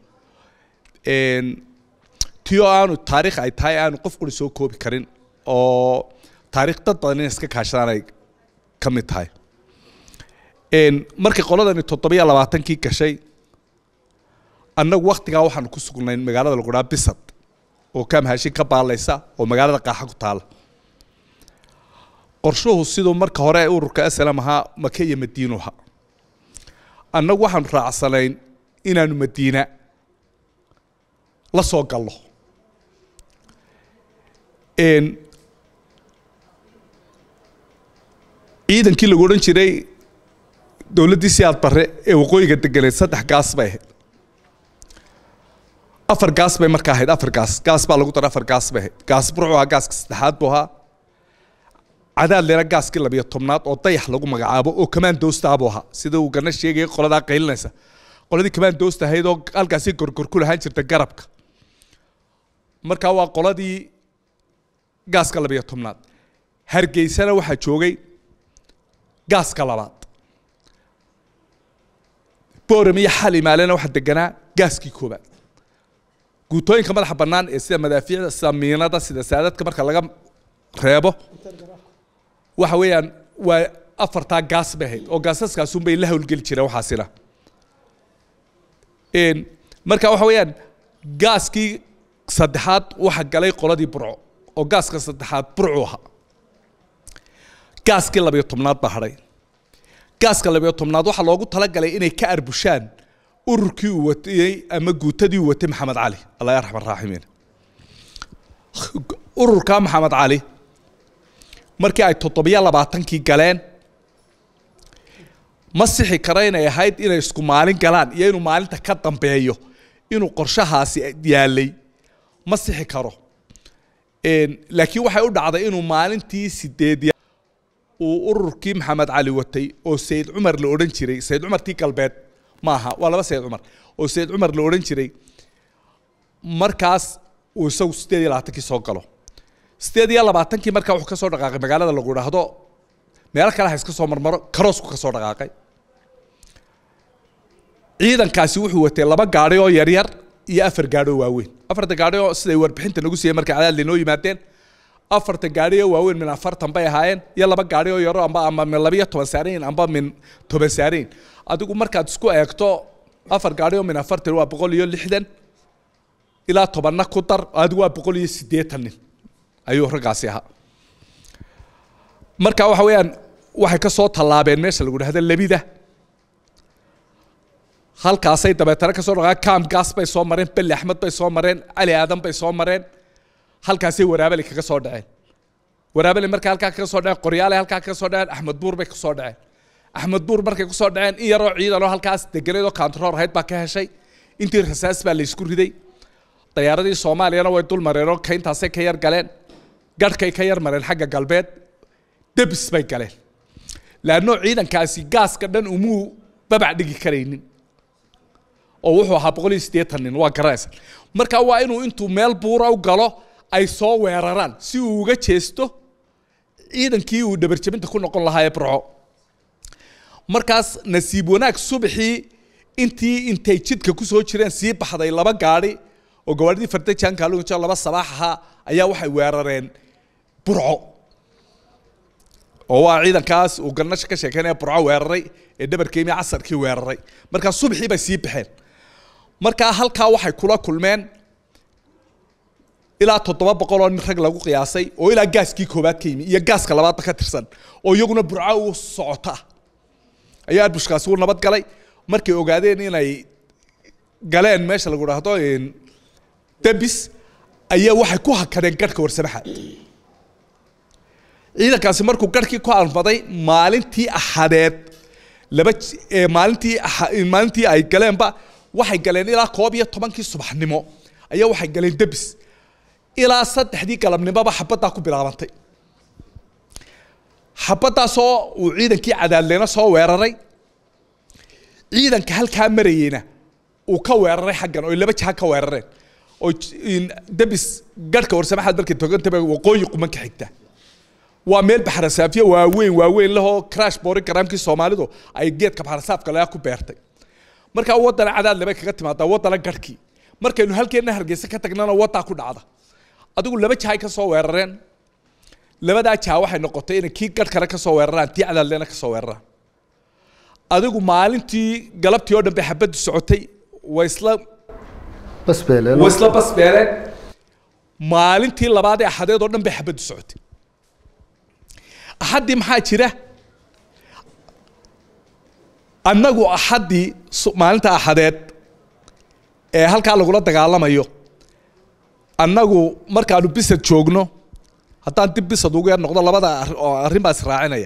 tio aanu taariikh ay tahay aanu qof quri soo koobi karin oo taariikh dad badan inay iska kaashadaan ay ka mid tahay markii qoladani toddobiyo labaatankii gashay annagu waktigaa waxaanu ku sugnayn magaalada lagu dhaha bisad oo kaamhaashin ka baalaysa oo magaalada qaaxa ku taala qorshuhu siduu marka hore ururka aslam ahaa maka iyo madiinuha annagu waxaanu raacsanayn inaanu madiina la soo galno ciidankii lagu odhan jiray dowladdii siyaad barre ee waqooyiga deganeed saddex gaas bay ahayd afar gaas bay markaa ahayd afar gaas gaas baa lagu daray afar gaas bay ahayd gaas burcu ahaa gaaska saddexaad buu ahaa cadaad leena gaaskii labiyo tobnaad oo dayax lagu magacaabo oo kamaan doosta buu ahaa sida uu gana sheegaya qoladaa qaylinaysa qoladii kamaan doosta ahayd oo halkaasi gorgor ku lahaan jirta garabka markaa waa qoladii gaaska labiyo tobnaad hargeysana waxaa joogay gaaska labaad boram iyo xalimaalena waxaa deganaa gaaskii koobaad guutooyinka madaxa bannaan ee sida madaafiicda sida miinada sida saadadka marka laga reebo waxa weeyaan waa afartaa gaas bay ahayd oo gaasaskaasun bay la howlgeli jireen waxaasina marka waxa weeyaan gaaskii saddexaad waxa galay qoladii burco oo gaaska saddexaad burcu ahaa gaaskii labiyo tobnaad baa hadhay gaaska labiyo tobnaad waxaa loogu talagalay inay ka arbushaan ururkii uu watay ama guutadii uu watay maxamed cali allah yarxam araaximiin ururka maxamed cali markii ay toddobiyo labaatankii galeen ma sixi karo inay ahayd inay isku maalin galaan iyo inuu maalinta ka dambeeyo inuu qorshahaasi yaalay ma sixi karo laakiin waxay u dhacday inuu maalintii sideed uu ururkii maxamed cali watay oo sayid cumar la odhan jiray sayid cumartii galbeed maaha waa laba sayid cumar oo sayid cumar la odhan jiray markaas uu isagu sideed iyo labaatankii soo galo sideed iyo labaatankii markaa wuxuu ka soo dhaqaaqay magaalada lagu idhaahdo meelo kale ha iska soo marmaro karoosku ka soo dhaqaaqay ciidankaasi wuxuu watay laba gaadhi oo yaryar iyo afar gaadhi oo waaweyn afarta gaadhi oo siday warbixinta nagu siiyeen markay cadaad linoo yimaadeen afarta gaadhi oo waaweyn min afartan bay ahaayeen iyo laba gaadhi oo yaro amba ama min labiyo toban saarayn amba min toban saarayn adigu markaad isku eegto afar gaadhi oo min afartan waa boqol iyo lixdan ilaa tobanna ku dar adigu waa boqol iyo siddeetan nin ayuu raggaasi ahaa marka waxa weeyaan waxay ka soo tallaabeen meesha lagu dhahdo lebida halkaasay dabeetana ka soo dhaqaan kaam gaas bay soo mareen belle axmed bay soo mareen cali aadan bay soo mareen halkaasay waraabali kaga soo dhaceen waraabali markay halkaa kaga soo dhaceen qoryaale halkaa kaga soo dhaceen axmed buur bay kusoo dhaceen axmed buur markay kusoo dhaceen in yaroo ciidanoo halkaas deganeed oo kaantaroor ahayd baa ka heshay intii rasaas baa la isku riday dayaaradii soomaaliyana way dul mareen oo kayntaasay ka yar galeen garhkay ka yar mareen xagga galbeed debis bay galeen laanno ciidankaasi gaaska dhan umuu babac dhigi karaynin oo wuxuu ahaa boqol iyo siddeetan nin waa garanaysa marka waa inuu intuu meel buura u galo ay soo weeraraan si uu uga jeesto ciidankii uu dhabarjabinta ku noqon lahaa ee burco markaas nasiib wanaag subaxii intii intay jidka ku soo jireen sii baxday laba gaadhi oo gawaadhidii fardajanka lunja laba sabaax ahaa ayaa waxay weerareen burco oo waa ciidankaas uu garnasha ka sheekeynaya burco weeraray ee dhabarkeemi casarkii weeraray markaa subaxii bay sii baxeen markaa halkaa waxay kula kulmeen ilaa toddoba boqol oo nin rag lagu qiyaasay oo ilaa gaaskii koobaad ka yimi iyo gaaska labaadba ka tirsan oo iyaguna burco u socota ayaa arbushkaasi u nabad galay markay ogaadeen inay galeen meesha lagu dhahdo debis ayaa waxay ku hakadeen garhka warsamaxa ciidankaasi markuu garhkii ku almaday maalintii axadeed laba maalintii maalintii ay galeenba waxay galeen ilaa koob iyo tobankii subaxnimo ayaa waxay galeen debis ilaa saddexdii galabnimoba xabaddaa ku bilaabantay xabaddaasoo uu ciidankii cadaadleyna soo weeraray ciidanka halkaa marayeyna uu ka weeraray xaggan oo laba jaha ka weerareen oo debis garhka warsamaxaad markay togantaba waqooyi quman ka xigta waa meel baxrasaafiye waaweyn waaweyn lahoo crash boori garaamkii soomaalidu ay geedka baxrasaafka laga ku beertay markaa waddana cadaad labay kaga timaadaa waddana garhkii markaynu halkeenna hargeysa ka tagnana waddaa ku dhacda adigu laba jahay ka soo weerareen labadaa jaha waxay noqotay inay kii garh kale ka soo weeraraan tii cadaadleena ka soo weeraraan adigu maalintii galabtii oo dhan bay xabaddu socotay way isla basbeeleen way isla basbeeleen maalintii labaad ee axadeed oo dhan bay xabaddu socotay axaddii maxaa jira annagu axaddii maalinta axadeed ee halkaa lagula dagaalamayo annagu markaanu bisad joogno haddaan dib bisad ugu yar noqdo labada arrin baa israacinaya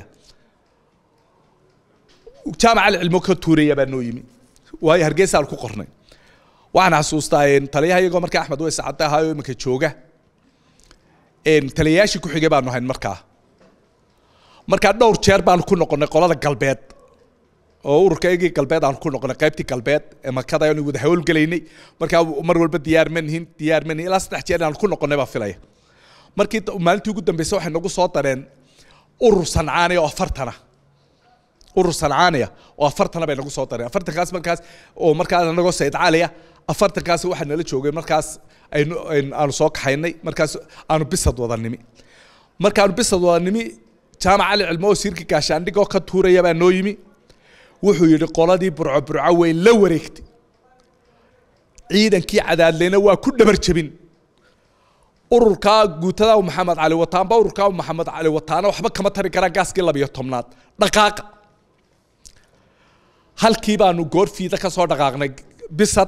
jaamac alcilmo ka tuuraya baa noo yimi waayo hargeysaan ku qornay waxaan xasuustaa taliyaha iyagoo markaa axmed weys cadde ahaayo iminka jooga taliyayaashii ku xigay baanu hayn markaa markaa dhowr jeer baanu ku noqonnay qolada galbeed oo ururkaygii galbeed aanu ku noqonnay qaybtii galbeed ee makada aanu wada hawlgelaynay markaa mar walba diyaar ma nihin diyaar ma nihin ilaa saddex jeer aanu ku noqonnay baa filaya markii maalintii ugu dambeysay waxay nagu soo dareen urur sancaaniya oo afartana urur sancaaniya oo afartana bay nagu soo dareen afartankaas markaas oo markaas anagoo sayid caliya afartankaas waxaa nala joogay markaas aynu aanu soo kaxaynay markaas aanu bisad wada nimi markaanu bisad wada nimi jaamac cali cilmo wasiirka gaashaandhigoo ka tuuraya baa noo yimi wuxuu yidhi qoladii burco burco way la wareegtay ciidankii cadaadleyna waa ku dhabar jebin ururkaa guutada maxamed cali wataanba ururkaa maxamed cali wataana waxba kama tari karaan gaaskii labiyo tobnaad dhaqaaqa halkii baanu goor fiida ka soo dhaqaaqnay bisad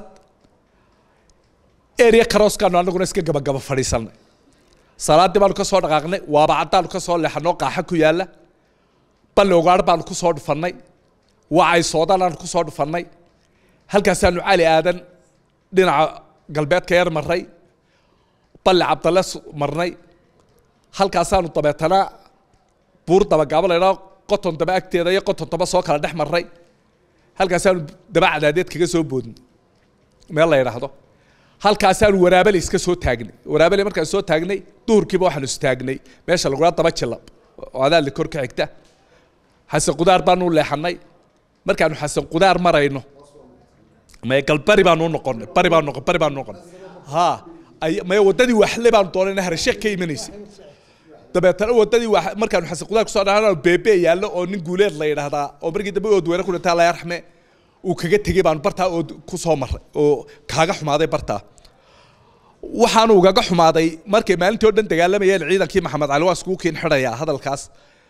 area karooskaanu anaguna iska gabagaba fadhiisanay salaaddii baanu ka soo dhaqaaqnay waaba caddaanu ka soo leexanoo qaaxa ku yaalla balli ogaar baanu ku soo dhufannay wacay soodanaanu ku soo dhufannay halkaasaanu cali aadan dhinaca galbeedka yar marray balli cabdalle marnay halkaasaanu dabeetana buur dabagaabo laydhaa qoton daba agteeda iyo qoton daba soo kala dhex marray halkaasaanu daba cadaadeed kaga soo boodnay meel la yidhaahdo halkaasaanu waraabale iska soo taagnay waraabale markaan soo taagnay duhurkiiba waxaanu istaagnay meesha lagula daba jilab oo adaadli kor ka xigta xasan qudaar baanu leexanay markaanu xasan qudaar marayno maya gal bari baanu u noqonay bari baanu noqon bari baanu noqonay ha ay maya waddadii waxle baanu doonayna harsheek ka imanaysay dabeetana waddadii wax markaanu xasan qudaar kusoo dhaana beebe yaallo oo nin guuleed la yidhaahdaa oo markii dambe ood weera ku dhintaa la yarxme uu kaga tegey baanu bartaa oo ku soo maray oo kaaga xumaaday bartaa waxaanu ugaga xumaaday markay maalintii oo dhan dagaalamayeen ciidankii maxamed cali waa iskugu kiin xidhayaa hadalkaas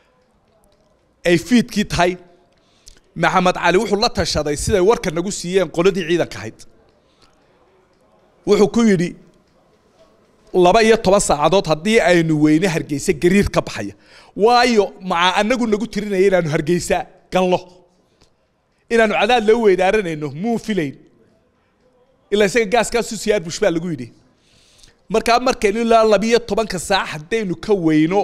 ay fiidkii tahay maxamed cali wuxuu la tashaday siday warka nagu siiyeen qoladii ciidanka ahayd wuxuu ku yidhi laba iyo toban saacadood haddii aynu weyne hargeysa gariir ka baxaya waayo maca anagu nagu tirinaya inaanu hargeysa gallo inaanu cadaad loo weydaaranayno muu filayn ilaa isaga gaaskaasu siyaar bush baa lagu yidhi markaa markaynu ilaa labiyo tobanka saac haddaynu ka weyno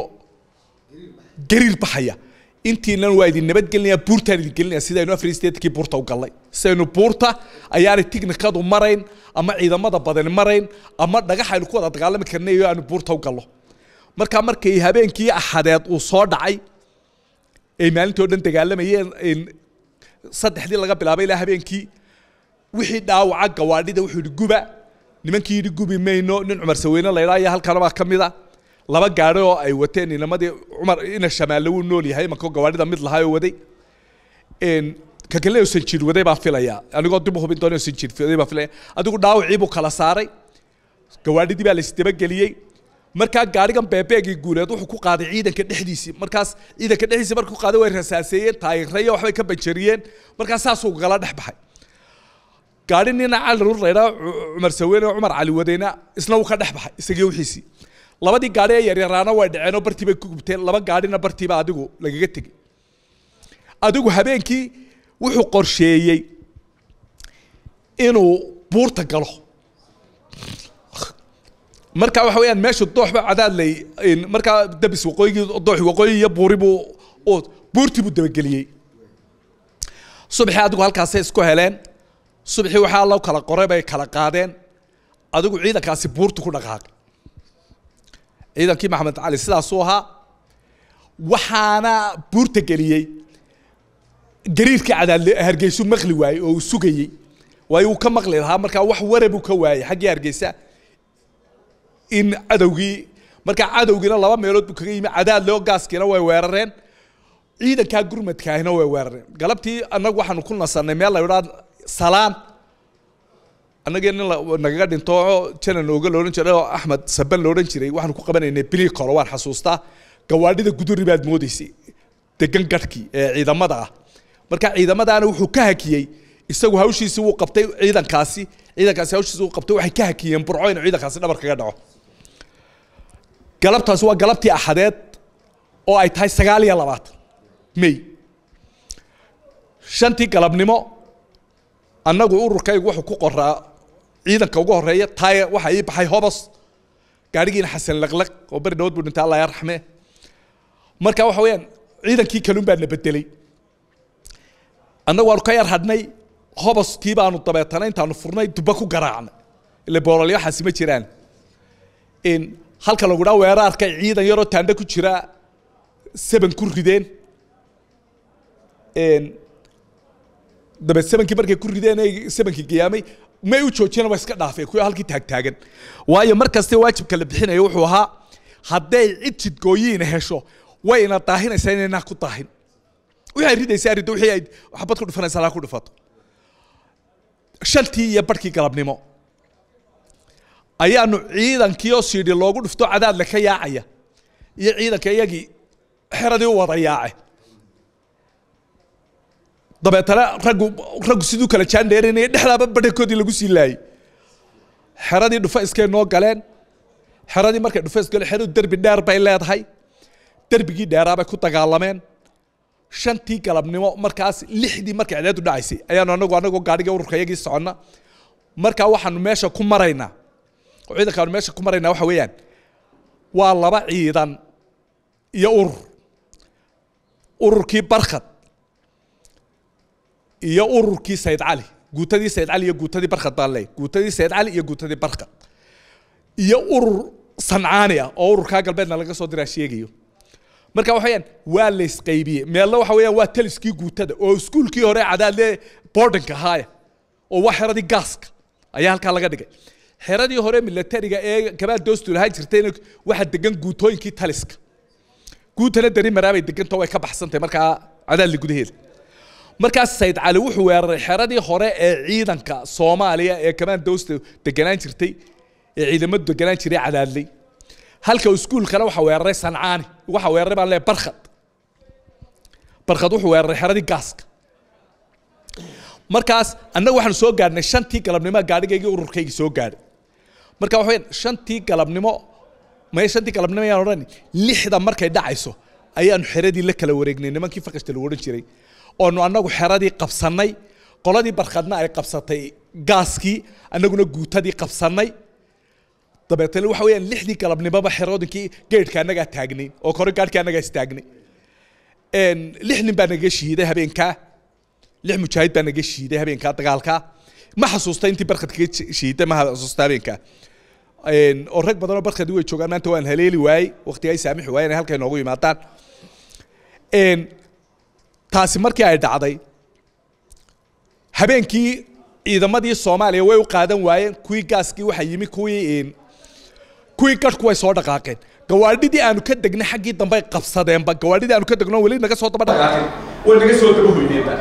gariir baxaya intiinan waa idin nabadgelinaya buurtaan idin gelinaya sidaynu afar statekii buurta u gallay sidaynu buurta ayaanay tiknikadu marayn ama ciidamada badani marayn ama dhagax aynu ku wada dagaalami karnay iyo aanu buurta u gallo markaa markay habeenkii axadeed uu soo dhacay ay maalintii o dhan dagaalamayeen saddexdii laga bilaabay ilaa habeenkii wixii dhaawaca gawaadhida wuxuu yidhi guba nimankii yidhi gubi mayno nin cumar saweyne la ydhaa iyo halkana baa ka mid a laba gaari oo ay wateen inamadii cumar ina shamaalle wuu nool yahay imanko gawaadhida mid lahaa oo waday ka kale oo sanjiir waday baa filaya anigoo dib u hubin doona oo sanjiir waday baa filaya adigu dhaawacii buu kala saaray gawaadhidii baa la isdabageliyey markaa gaarigan beebeegii guuleed wuxuu ku qaaday ciidanka dhexdiisii markaas ciidanka dhexdiisii markuu qaaday way rasaaseeyeen taayirreyo waxbay ka banjariyeen markaas saasuu gala dhex baxay gaari nina cali rur laydhaa cumar saweyne oo cumar cali wadayna isna wuu ka dhex baxay isagii wixiisii labadii gaari ee yaryaraana way dhaceen oo bartii bay ku gubteen laba gaarina bartiiba adigu lagaga tegey adigu habeenkii wuxuu qorsheeyey inuu buurta galo marka waxa weeyaan meeshu dooxba cadaadley markaa dabis waqooyigii doox waqooyi iyo buuri buu buurtii buu dabageliyey subaxii adigu halkaasay isku heleen subaxii waxaa loo kala qoray bay kala qaadeen adigu ciidankaasi buurtu ku dhaqaaqay ciidankii maxamed cali sidaasuu ahaa waxaana buurta geliyey gariirkii cadaadle hargeysu maqli waayey oo uu sugayey waayo uu ka maqli lahaa markaa wax warabuu ka waayey xaggii hargeysa in cadowgii markaa cadowgiina laba meelood buu kaga yimi cadaadle oo gaaskiina way weerareen ciidankaa gurmadkaahina way weerareen galabtii annagu waxaanu ku nasannay meel la yidhaa salaan annagii nin nagaga dhinto janan ooga loodhan jiray oo axmed saban loodhan jiray waxaanu ku qabanaynay bilii koro waan xasuustaa gawaadhida guduri baad moodaysay degan garhkii ee ciidamada ah marka ciidamadaana wuxuu ka hakiyey isagu hawshiisi wuu qabtay ciidankaasi ciidankaasi hawshiisi wuu qabtay waxay ka hakiyeen burco inuu ciidankaasi dhabar kaga dhaco galabtaasi waa galabtii axadeed oo ay tahay sagaal iyo labaatan may shantii galabnimo annagu ururkaygu wuxuu ku qoraa ciidanka ugu horeeya taaya waxaa ii baxay hobos gaadhigiina xasan laqlaq oo beri dhawood buu dhintay allah yarxame marka waxa weeyaan ciidankii kaluun baa na bedelay annagu waanu ka yar hadhnay hoboskii baanu dabeetana intaanu furnay dubba ku garaacnay ile boololyaxaasi ma jiraan halka lagu dhaa weeraarka ciidan yaroo taandho ku jira seban ku rideen dabe sebankii markay ku rideen ay sebankii giyaamay may u joojiyana waa iska dhaafeen kuwa halkii taagtaagan waayo mar kaste waajibka la bixinaya wuxuu ahaa hadday cid jidgooyiina hesho way ina daahinaysaa inaynaa ku daahin waxay ridaysaa riddo wixii ay xabad ku dhufanaysaa laa ku dhufato shantii iyo barhkii galabnimo ayaanu ciidankii oo siidhi loogu dhufto cadaadle ka yaacaya iyo ciidanka iyagii xeradii u wada yaace dabeetana raggu raggu siduu kala jaandheerinaya dhexdaaba badhankoodii lagu sii laayay xeradii dhufayskay noo galeen xeradii markay dhufays galeen xeradu derbi dheer bay leedahay derbigii dheeraabay ku dagaalameen shantii galabnimo markaas lixdii markay cideedu dhacaysay ayaanu anagu anagoo gaadhiga ururka iyagii soconna markaa waxaanu meesha ku maraynaa oo ciidankaanu meesha ku maraynaa waxa weeyaan waa laba ciidan iyo urur ururkii barkhad iyo ururkii sayid cali guutadii sayid cali iyo guutadii barkhad baan leeyahy guutadii sayid cali iyo guutadii barkhad iyo urur sancaani ah oo ururkaa galbeedna laga soo diraa sheegayo marka waxa weeyaan waa la isqaybiyey meelna waxa weeyaan waa taliskii guutada oo iskuulkii hore cadaadle boardinka ahaaya oo waa xeradii gaaska ayaa halkaa laga dhigay xeradii hore militariga ee gabaal doostu lahaan jirtayna waxaa degan guutooyinkii taliska guutana dari maraabay degantao way ka baxsantahay markaa cadaadli gudaheeda markaas sayid cali wuxuu weeraray xeradii hore ee ciidanka soomaaliya ee kamaan doosta deganaan jirtay ee ciidamadu deganaan jiray cadaadley halka iskuulkana waxa weeraray sancaani waxa weeraray baan leeyahay barkhad barkhad wuxuu weeraray xeradii gaaska markaas annaga waxaanu soo gaadhnay shantii galabnimo gaadhigaygii ururkaygii soo gaadhay marka waxa weyaan shantii galabnimo maya shantii galabnimo ayaan odhan lixda markay dhacayso ayaanu xeradii la kala wareegnay nimankii fakashta lagu odhan jiray oonu annagu xeradii qabsannay qoladii barkhadna ay qabsatay gaaskii annaguna guutadii qabsannay dabeetana waxa weeyaan lixdii galabnimoba xeroodinkii geedhka annagaa taagnay oo kore gaadhkii annagaa istaagnay lix nin baa naga shiiday habeenkaa lix mujaahid baa naga shiiday habeenkaa dagaalkaa ma xasuusta intii barkhad kaga shiiday ma xasuusta habeenkaa oo rag badanoo barkhadii way joogaan maanta waan haleeli waayey waqtiga ay saamixi waayeen ay halkay noogu yimaadaan taasi markii ay dhacday habeenkii ciidamadii soomaaliya way u qaadan waayeen kuwii gaaskii waxaa yimi kuwii kuwii gadhku way soo dhaqaaqeen gawaadhidii aanu ka degnay xaggii dambe ay qabsadeenba gawaadhidii aanu ka degno weli naga soo daba dhaqaaqeen way naga soo daba hoydeenba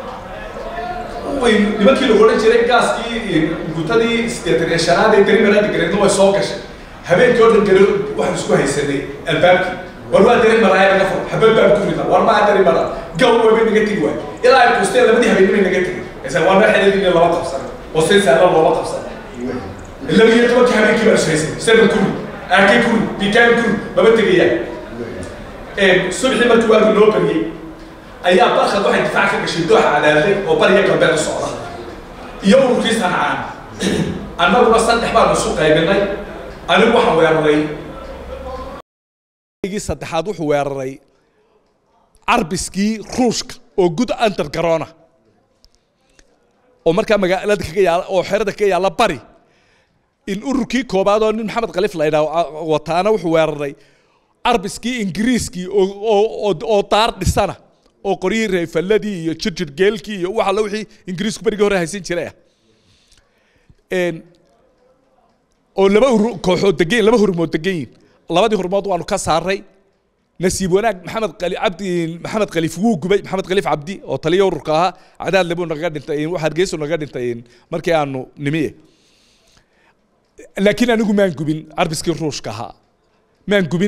nimankii lagu odhan jiray gaaskii gutadii sideetan iyo shanaad ee darimara dhigareedna way soo gashay habeenkii oo dhan gari waxaan isku haysanay albaabkii war waa dari maraa naga fur habeen baan ku rida war maa dari maraa gaw wayba naga tegi waay ilaa ay kuusteen labadii habeenimay naga tegi isa waa meel xeladii laba qabsan oo si saala looba qabsan laba iyo tobankii habeenkii baan ishaysanay seven kuri aake kuri bikaan kuri maba tegayaan subaxii markii waagu loo bariyey ayaa barkhad waxay difaac ka gashay dooxa cadaaday oo bariya galbeed u socda iyo ururkii sancaan annaguna saddex baanu isu qaybinay anigu waxaan weeraray saddexaad wuxuu weeraray carbiskii ruushka oo gud undergarona oo markaa magaalada kaga yaala oo xerada kaga yaala bari in ururkii koobaad oo nin maxamed khaliif la yidhaah wataana wuxuu weeraray carbiskii ingiriiskii oo daar dhisana oo qoryihii reefalladii iyo jirjir geelkii iyo wax alla wixii ingiriisku berigii hore haysan jiray ah oo laba kooxood degan laba hurmood degan yihin labadii hurmood waanu ka saaray nasiib wanaag maxamed qali cabdi maxamed khaliif wuu gubay maxamed khaliif cabdi oo taliya ururka ahaa cadaadle buu naga dhintay hargeysu naga dhintay markii aanu nimiye laakiin anigu maan gubin carbiskii ruushka ahaa maan gubin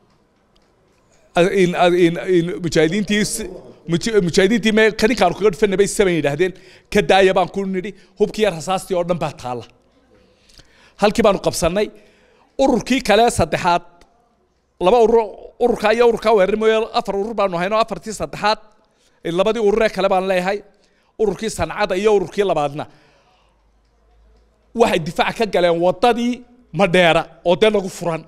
mujaahidiintii mujaahidiintii me kaninkaanu kaga dhufanay bay saban yidhaahdeen ka daaya baan ku nidhi hubkii rasaastii oo dhan baa taalla halkii baanu qabsannay ururkii kale saddexaad laba urur ururkaa iyo ururkaa weerar mooye afar urur baanu hayno afartii saddexaad labadii ururee kale baan leeyahay ururkii sancada iyo ururkii labaadna waxay difaac ka galeen waddadii madheera oo dee nagu furan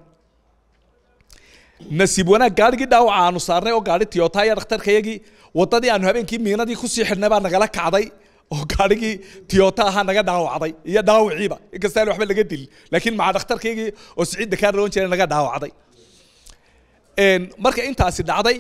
nasiib wanaag gaadhigii dhaawaca aanu saarnay oo gaadhi tiyota iyo dhakhtarkayagii waddadii aanu habeenkii miinadii kusii xidhnay baa nagala kacday oo gaadhigii tiyota ahaa naga dhaawacday iyo dhaawiciiba inkasta aan waxba laga dilin laakiin maca dhakhtarkaygii oo siciid dakaar loon jiray naga dhaawacday marka intaasi dhacday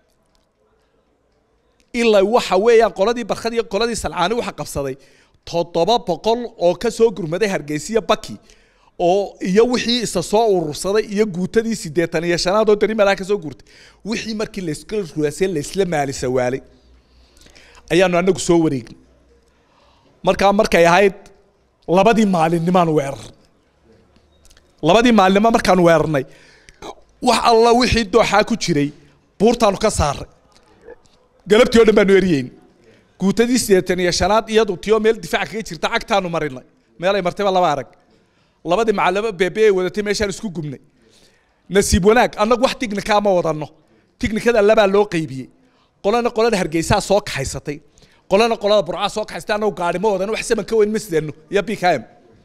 ilaa waxa weeyaan qoladii barkad iyo qoladii salcaani waxa qabsaday toddoba boqol oo ka soo gurmaday hargeysiya baki oo iyo wixii isa soo urursaday iyo guutadii siddeetan iyo shanaad oo dari meelaha ka soo guurtay wixii markii layska ruwaasay laysla maali sawaalay ayaanu anagu soo wareegnay markaa markay ahayd labadii maalinnimaan weerar labadii maalinimo markaan weerarnay wax alla wixii dooxaa ku jiray buurtaanu ka saaray galabtii oo dhan baanu eriyeyn guutadii siddeetan iyo shanaad iyadu tiyoo meel difaac kaga jirta cagtaanu marinay meelay martayba laba arag labadii macalamo beebe ay wadatay meeshaan isku gubnay nasiib wanaag annagu wax tignikaa ma wadanno tignikada labaa loo qaybiyey qolana qolada hargeysaa soo kaxaysatay qolana qolada burcaa soo kaxaysatay annagu gaari ma wadano wax saman ka weyn ma sideenno iyo bkm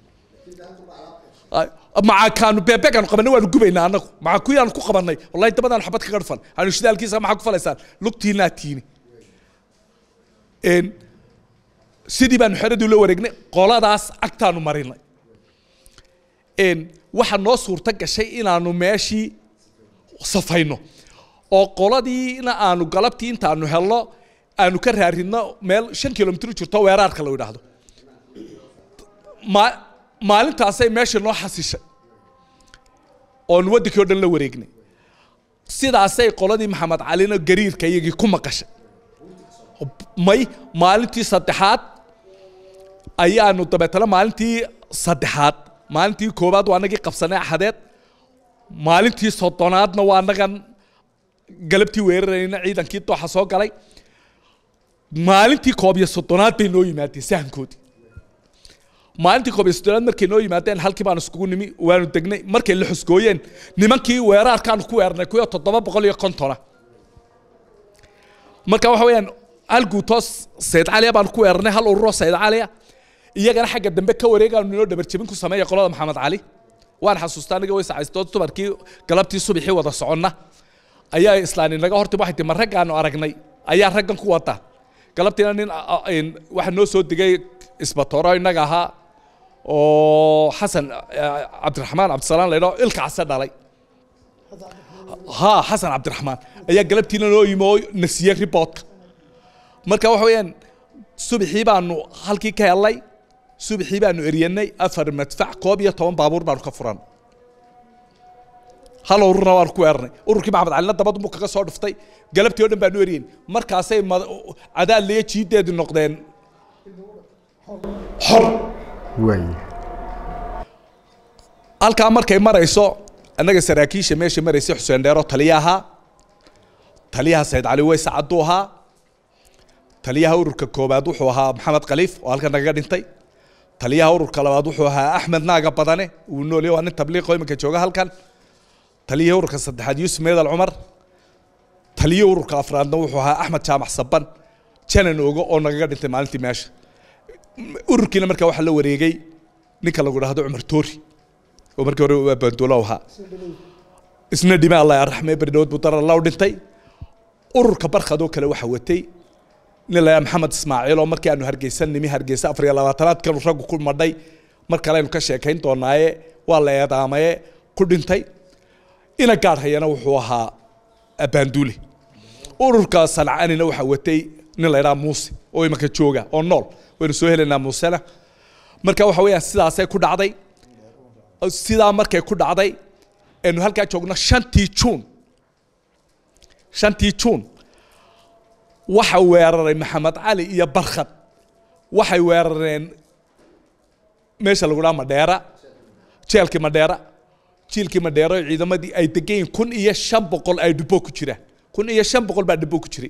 maca kaanu beebegaanu qabanay waanu gubaynaa annagu maca kuyaanu ku qabanay wallahi dabadaan xabad kaga dhufan aanu shidaalkiisa maxaa ku falaysaan lugtiinaa tiini Een, sidii baanu xeradii la wareegnay qoladaas agtaanu marinay Een, waxaa noo suurto gashay inaanu meeshii safayno oo qoladiina aanu galabtii intaanu helno aanu ka raaridno meel shan kilomitr jirto weeraarka la yidhaahdo ma maalintaasay meesha noo xasishay oon waddankii oo dhan la wareegnay sidaasay qoladii maxamed calina gariirka iyagii ku maqashay may maalintii saddexaad ayaanu dabeetana maalintii saddexaad maalintii koowaad waa anagii qabsanay axadeed maalintii soddonaadna waa anagan galabtii weerarayna ciidankii dooxa soo galay maalintii koob iyo soddonaad bay noo yimaadeen sahankoodii maalintii koob iyo soddonaad markay noo yimaadeen halkii baanu iskugu nimi waanu degnay markay la xusgooyeen nimankii weeraarkaanu ku weerarnay kuyo toddoba boqol iyo kontona marka waxa weeyaan hal guutoos sayd caliya baanu ku weerarnay hal ururoo sayd caliya iyagana xagga dambe ka wareegaanu inoo dhabarjabin ku sameeya qolada maxamed cali waan xasuustaa aniga way sacaysto dumarkii galabtii subaxii wada soconna ayaa islaan inaga horti waxay tii ma raggaanu aragnay ayaa raggan ku wada galabtiina nin a- a- een, waxaa noo soo digay isbatooro inaga ahaa oo xasan eh, cabdiraxmaan cabdisalaan laydhao ilka case dhalay ha xasan cabdiraxmaan ayaa galabtiina noo yimi oo na siiyey riboodka marka waxa weeyaan subaxii baanu halkii ka helnay subaxii baanu eryanay afar madfac koob iyo toban baabuur baanu ka furan hal ururna waanu ku weerarnay ururkii maxamed calina dabadu mu kaga soo dhuftay galabtii oo dhan baanu eryen markaasay mad- cadaadliyo jiideedu noqdeen xor waay halkaa markay marayso annaga saraakiisha meesha maraysa xuseen dheero taliya ahaa taliyaha sayd cali weys caddu ahaa taliyaha ururka koobaad wuxuu ahaa maxamed khaliif oo halkan nagaga dhintay taliyaha ururka labaad wuxuu ahaa axmed naaga badane uu noolya waa nin tabliiqo iminka jooga halkan taliyaha ururka saddexaad yuusuf meedal cumar taliyaha ururka afraadna wuxuu ahaa axmed jaamac saban janan ogo oo nagaga dhintay maalintii meesha ururkiina markaa waxaa la wareegay ninka lagu dhahdo cumar toori oo markii hore waa banduulo ahaa isna dhime allah arraxme berdhawad buu darar law dhintay ururka barkhadoo kale waxaa watay nin la maxamed ismaaciil oo markii aanu hargeysan nimi hargeysa afar iyo labaatanaad kanu raggu ku madhay mar kale aynu ka sheekayn doonaaye waa la eedaamaye ku dhintay ina gaadh hayana wuxuu ahaa abaanduule ururka sancanina waxaa watay nin la ydhaha muuse oo imanka jooga oo nool waynu soo helaynaa muusena marka waxa weeyaan sidaasay ku dhacday sidaa markay ku dhacday aynu halkaa joogno shantii juun shantii juun waxa weeraray maxamed cali iyo barkhad waxay weerareen meesha lagu dhaha madheera jeelkii madheera jiilkii madheera oo ciidamadii ay degan yihiin kun iyo shan boqol ay dhibbo ku jiraan kun iyo shan boqol baa dhibbo ku jiray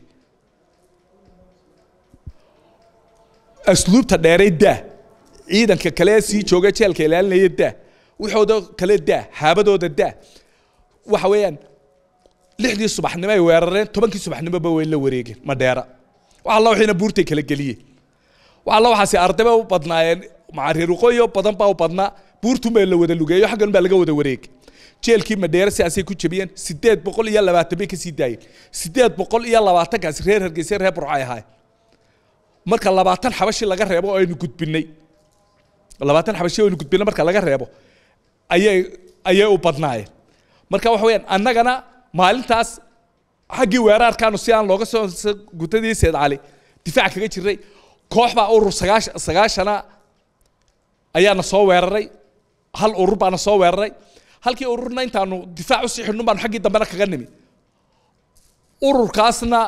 asluubta dheeray daa ciidanka kale sii jooga jeelka ilaalinaya daa waxooda kale daa haabadooda daa waxa weeyaan lixdii subaxnimo ay weerareen tobankii subaxnimoba way la wareegeen madheera wax alla wixiina buurtay kala geliyeen wax alla waxaasi ardayba u badnaayeen macareer waqooyi badan baa u badnaa buurtun baa la wada lugeeyo xaggan baa laga wada wareegay jeelkii madheera sidaasay ku jebiyeen sideed boqol iyo labaatan bay kasii daayeen sideed boqol iyo labaatankaasi reer hargeysa reer burcay ahaay marka labaatan xabashi laga reebo oo aynu gudbinay labaatan xabashi oo aynu gudbinay marka laga reebo ayay ayay u badnaayeen marka waxa weeyaan annagana maalintaas xaggii weeraarkaanu si aan looga soo gutadii seed cali difaac kaga jiray koox baa urur sagaash sagaashana ayaana soo weeraray hal urur baana soo weeraray halkii ururna intaanu difaac usii xidhnun baanu xaggii dambena kaga nimi ururkaasna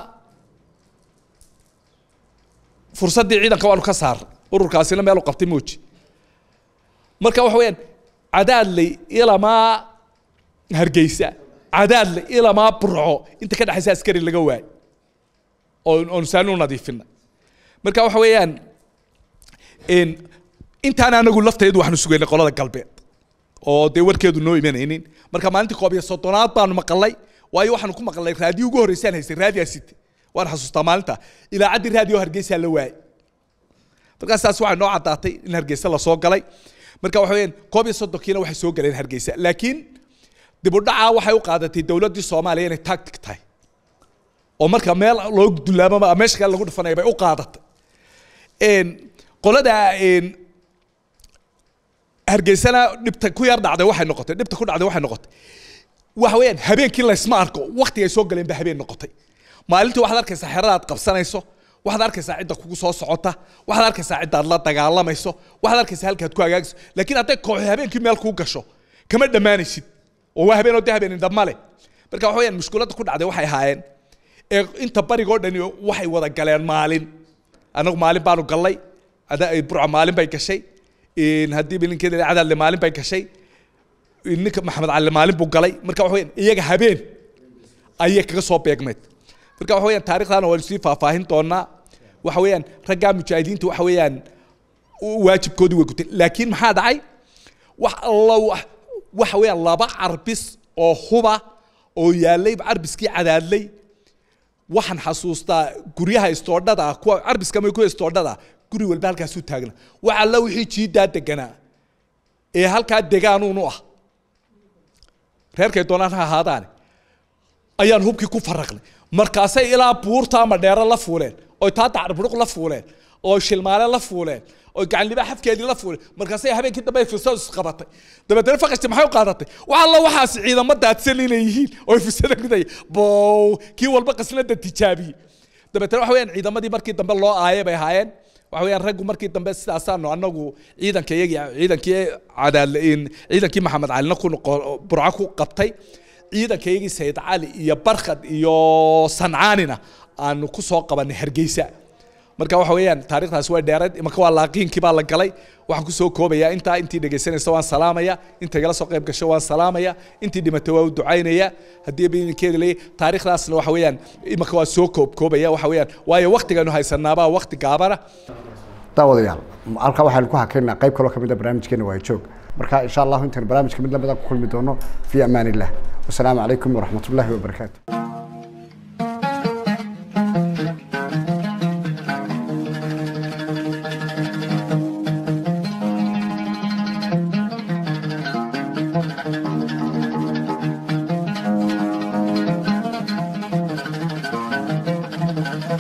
fursaddii ciidanka waanu ka saaray ururkaasina meel u qabtay mooji marka waxa weeyaan cadaadley ilamaa hargeysa cadaadle ilamaa burco inta ka dhexaysa askari laga waayay oo oonu saani u nadiifinay marka waxa weeyaan een, intaan anagu lafteedu waxaanu sugaynay qolada galbeed oo dee warkeedu noo imanaynin marka maalintii koob iyo soddonaad baanu maqalay waayo waxaanu ku maqalnay raadiyo ugu horreysaan haystay raadiyaa site waan xasuustaa maalinta ilaacaddii raadiyo hargeysaa la waayay markaas taas waxay noo caddaatay in hargeysa lasoo galay marka waxa weeyaan koob iyo soddonkiina waxay soo galeen hargeysa laakiin dib u dhacaa waxay u qaadatay dowladdii soomaaliya inay tactic tahay oo marka meel loo dulaamama meesha kale lagu dhufanaya bay u qaadatay Een, qolada een, hargeysana dhibta ku yar dhacday waxay noqotay dhibta ku dhacday waxay noqotay waxa weeyaan habeenkii laysma arko waqtiga ay soo galeen ba habeen noqotay maalintii waxaad arkaysaa xerada aad qabsanayso waxaad arkaysaa cidda kugu soo socota waxaad arkaysaa cidda aad la dagaalamayso waxaad arkaysaa halkaad ku hagaagayso laakiin hadday kooxi habeenkii meel kuu gasho kama dhammaanaysid oo waa habeen oo dee habeen indhama leh marka waxa weeyaan mushkiladda ku dhacday waxay ahaayeen ee inta barigoo dhani waxay wada galeen maalin anagu maalin baanu gallay ada- burca maalin bay gashay in haddii bilinkeeda cadaadle maalin bay gashay ninka maxamed cali maalin buu galay marka waxa weeyaan iyaga habeen ayay kaga soo beegmeed marka waxa weeyaan taarikhdaana waanu sii faahfaahin doonaa waxa weeyaan raggaa mujaahidiinta waxa weeyaan u- waajibkoodii way guteen laakiin maxaa dhacay wax alla wax waxa weeyaan laba carbis oo huba oo yaallay carbiskii cadaadlay waxaan xasuustaa guryaha istoodhada ah kuwa carbiska ma kuwa istoodhada ah guri walba halkaasuu taagna wax alla wixii jiidaa deganaa ee halkaa degaanuun u ah reerkay doonaan ha ahaadaane ayaan hubkii ku faraqnay markaasay ilaa buurta ama dheero la fuuleen oy taa dacarbudhuq la fuuleen oo shilmaale la fuuleen oo gacanliba xafkeedii la fuuleen markaasay habeenkii dambe firsadu isqabatay dabeetana faqashti maxay u qaadatay wax alla waxaas ciidamo daadsan inay yihiin oo firsada ridaya bow kii walba qasnada tijaabiyey dabeetana waxa weeyaan ciidamadii markii dambe loo aayay bay ahaayeen waxa weeyaan raggu markii dambe sidaasaanu anagu ciidanka iyagii ciidankii cadaadle ciidankii maxamed calina ku noqo- burco ku qabtay ciidanka iyagii sayid cali iyo barkhad iyo sancaanina aanu ku soo qabanay hargeysa marka waxa weeyaan taarikhdaasi way dheereed imanka waa laaqiinkii baa la galay waxaan kusoo koobayaa intaa intii dhegaysanaysa waan salaamaya inta igala soo qayb gasho waan salaamaya intii dhimatay waa u ducaynaya haddii bidinkeeda leeyahay taarikhdaasna waxa weeyaan imanka waa soo koob koobaya waxa weeyaan waayo waqtigaynu haysanaabaa waqti gaabana daawadayaal halkaa waxaanu ku hakaynaa qayb kaloo kamid a barnaamijkeena waa joog marka insha allahu intaan barnaamijka mid lamida ku kulmi doono fi amaan illah wasalaamu calaykum waraxmat ullaahi wabarakaatu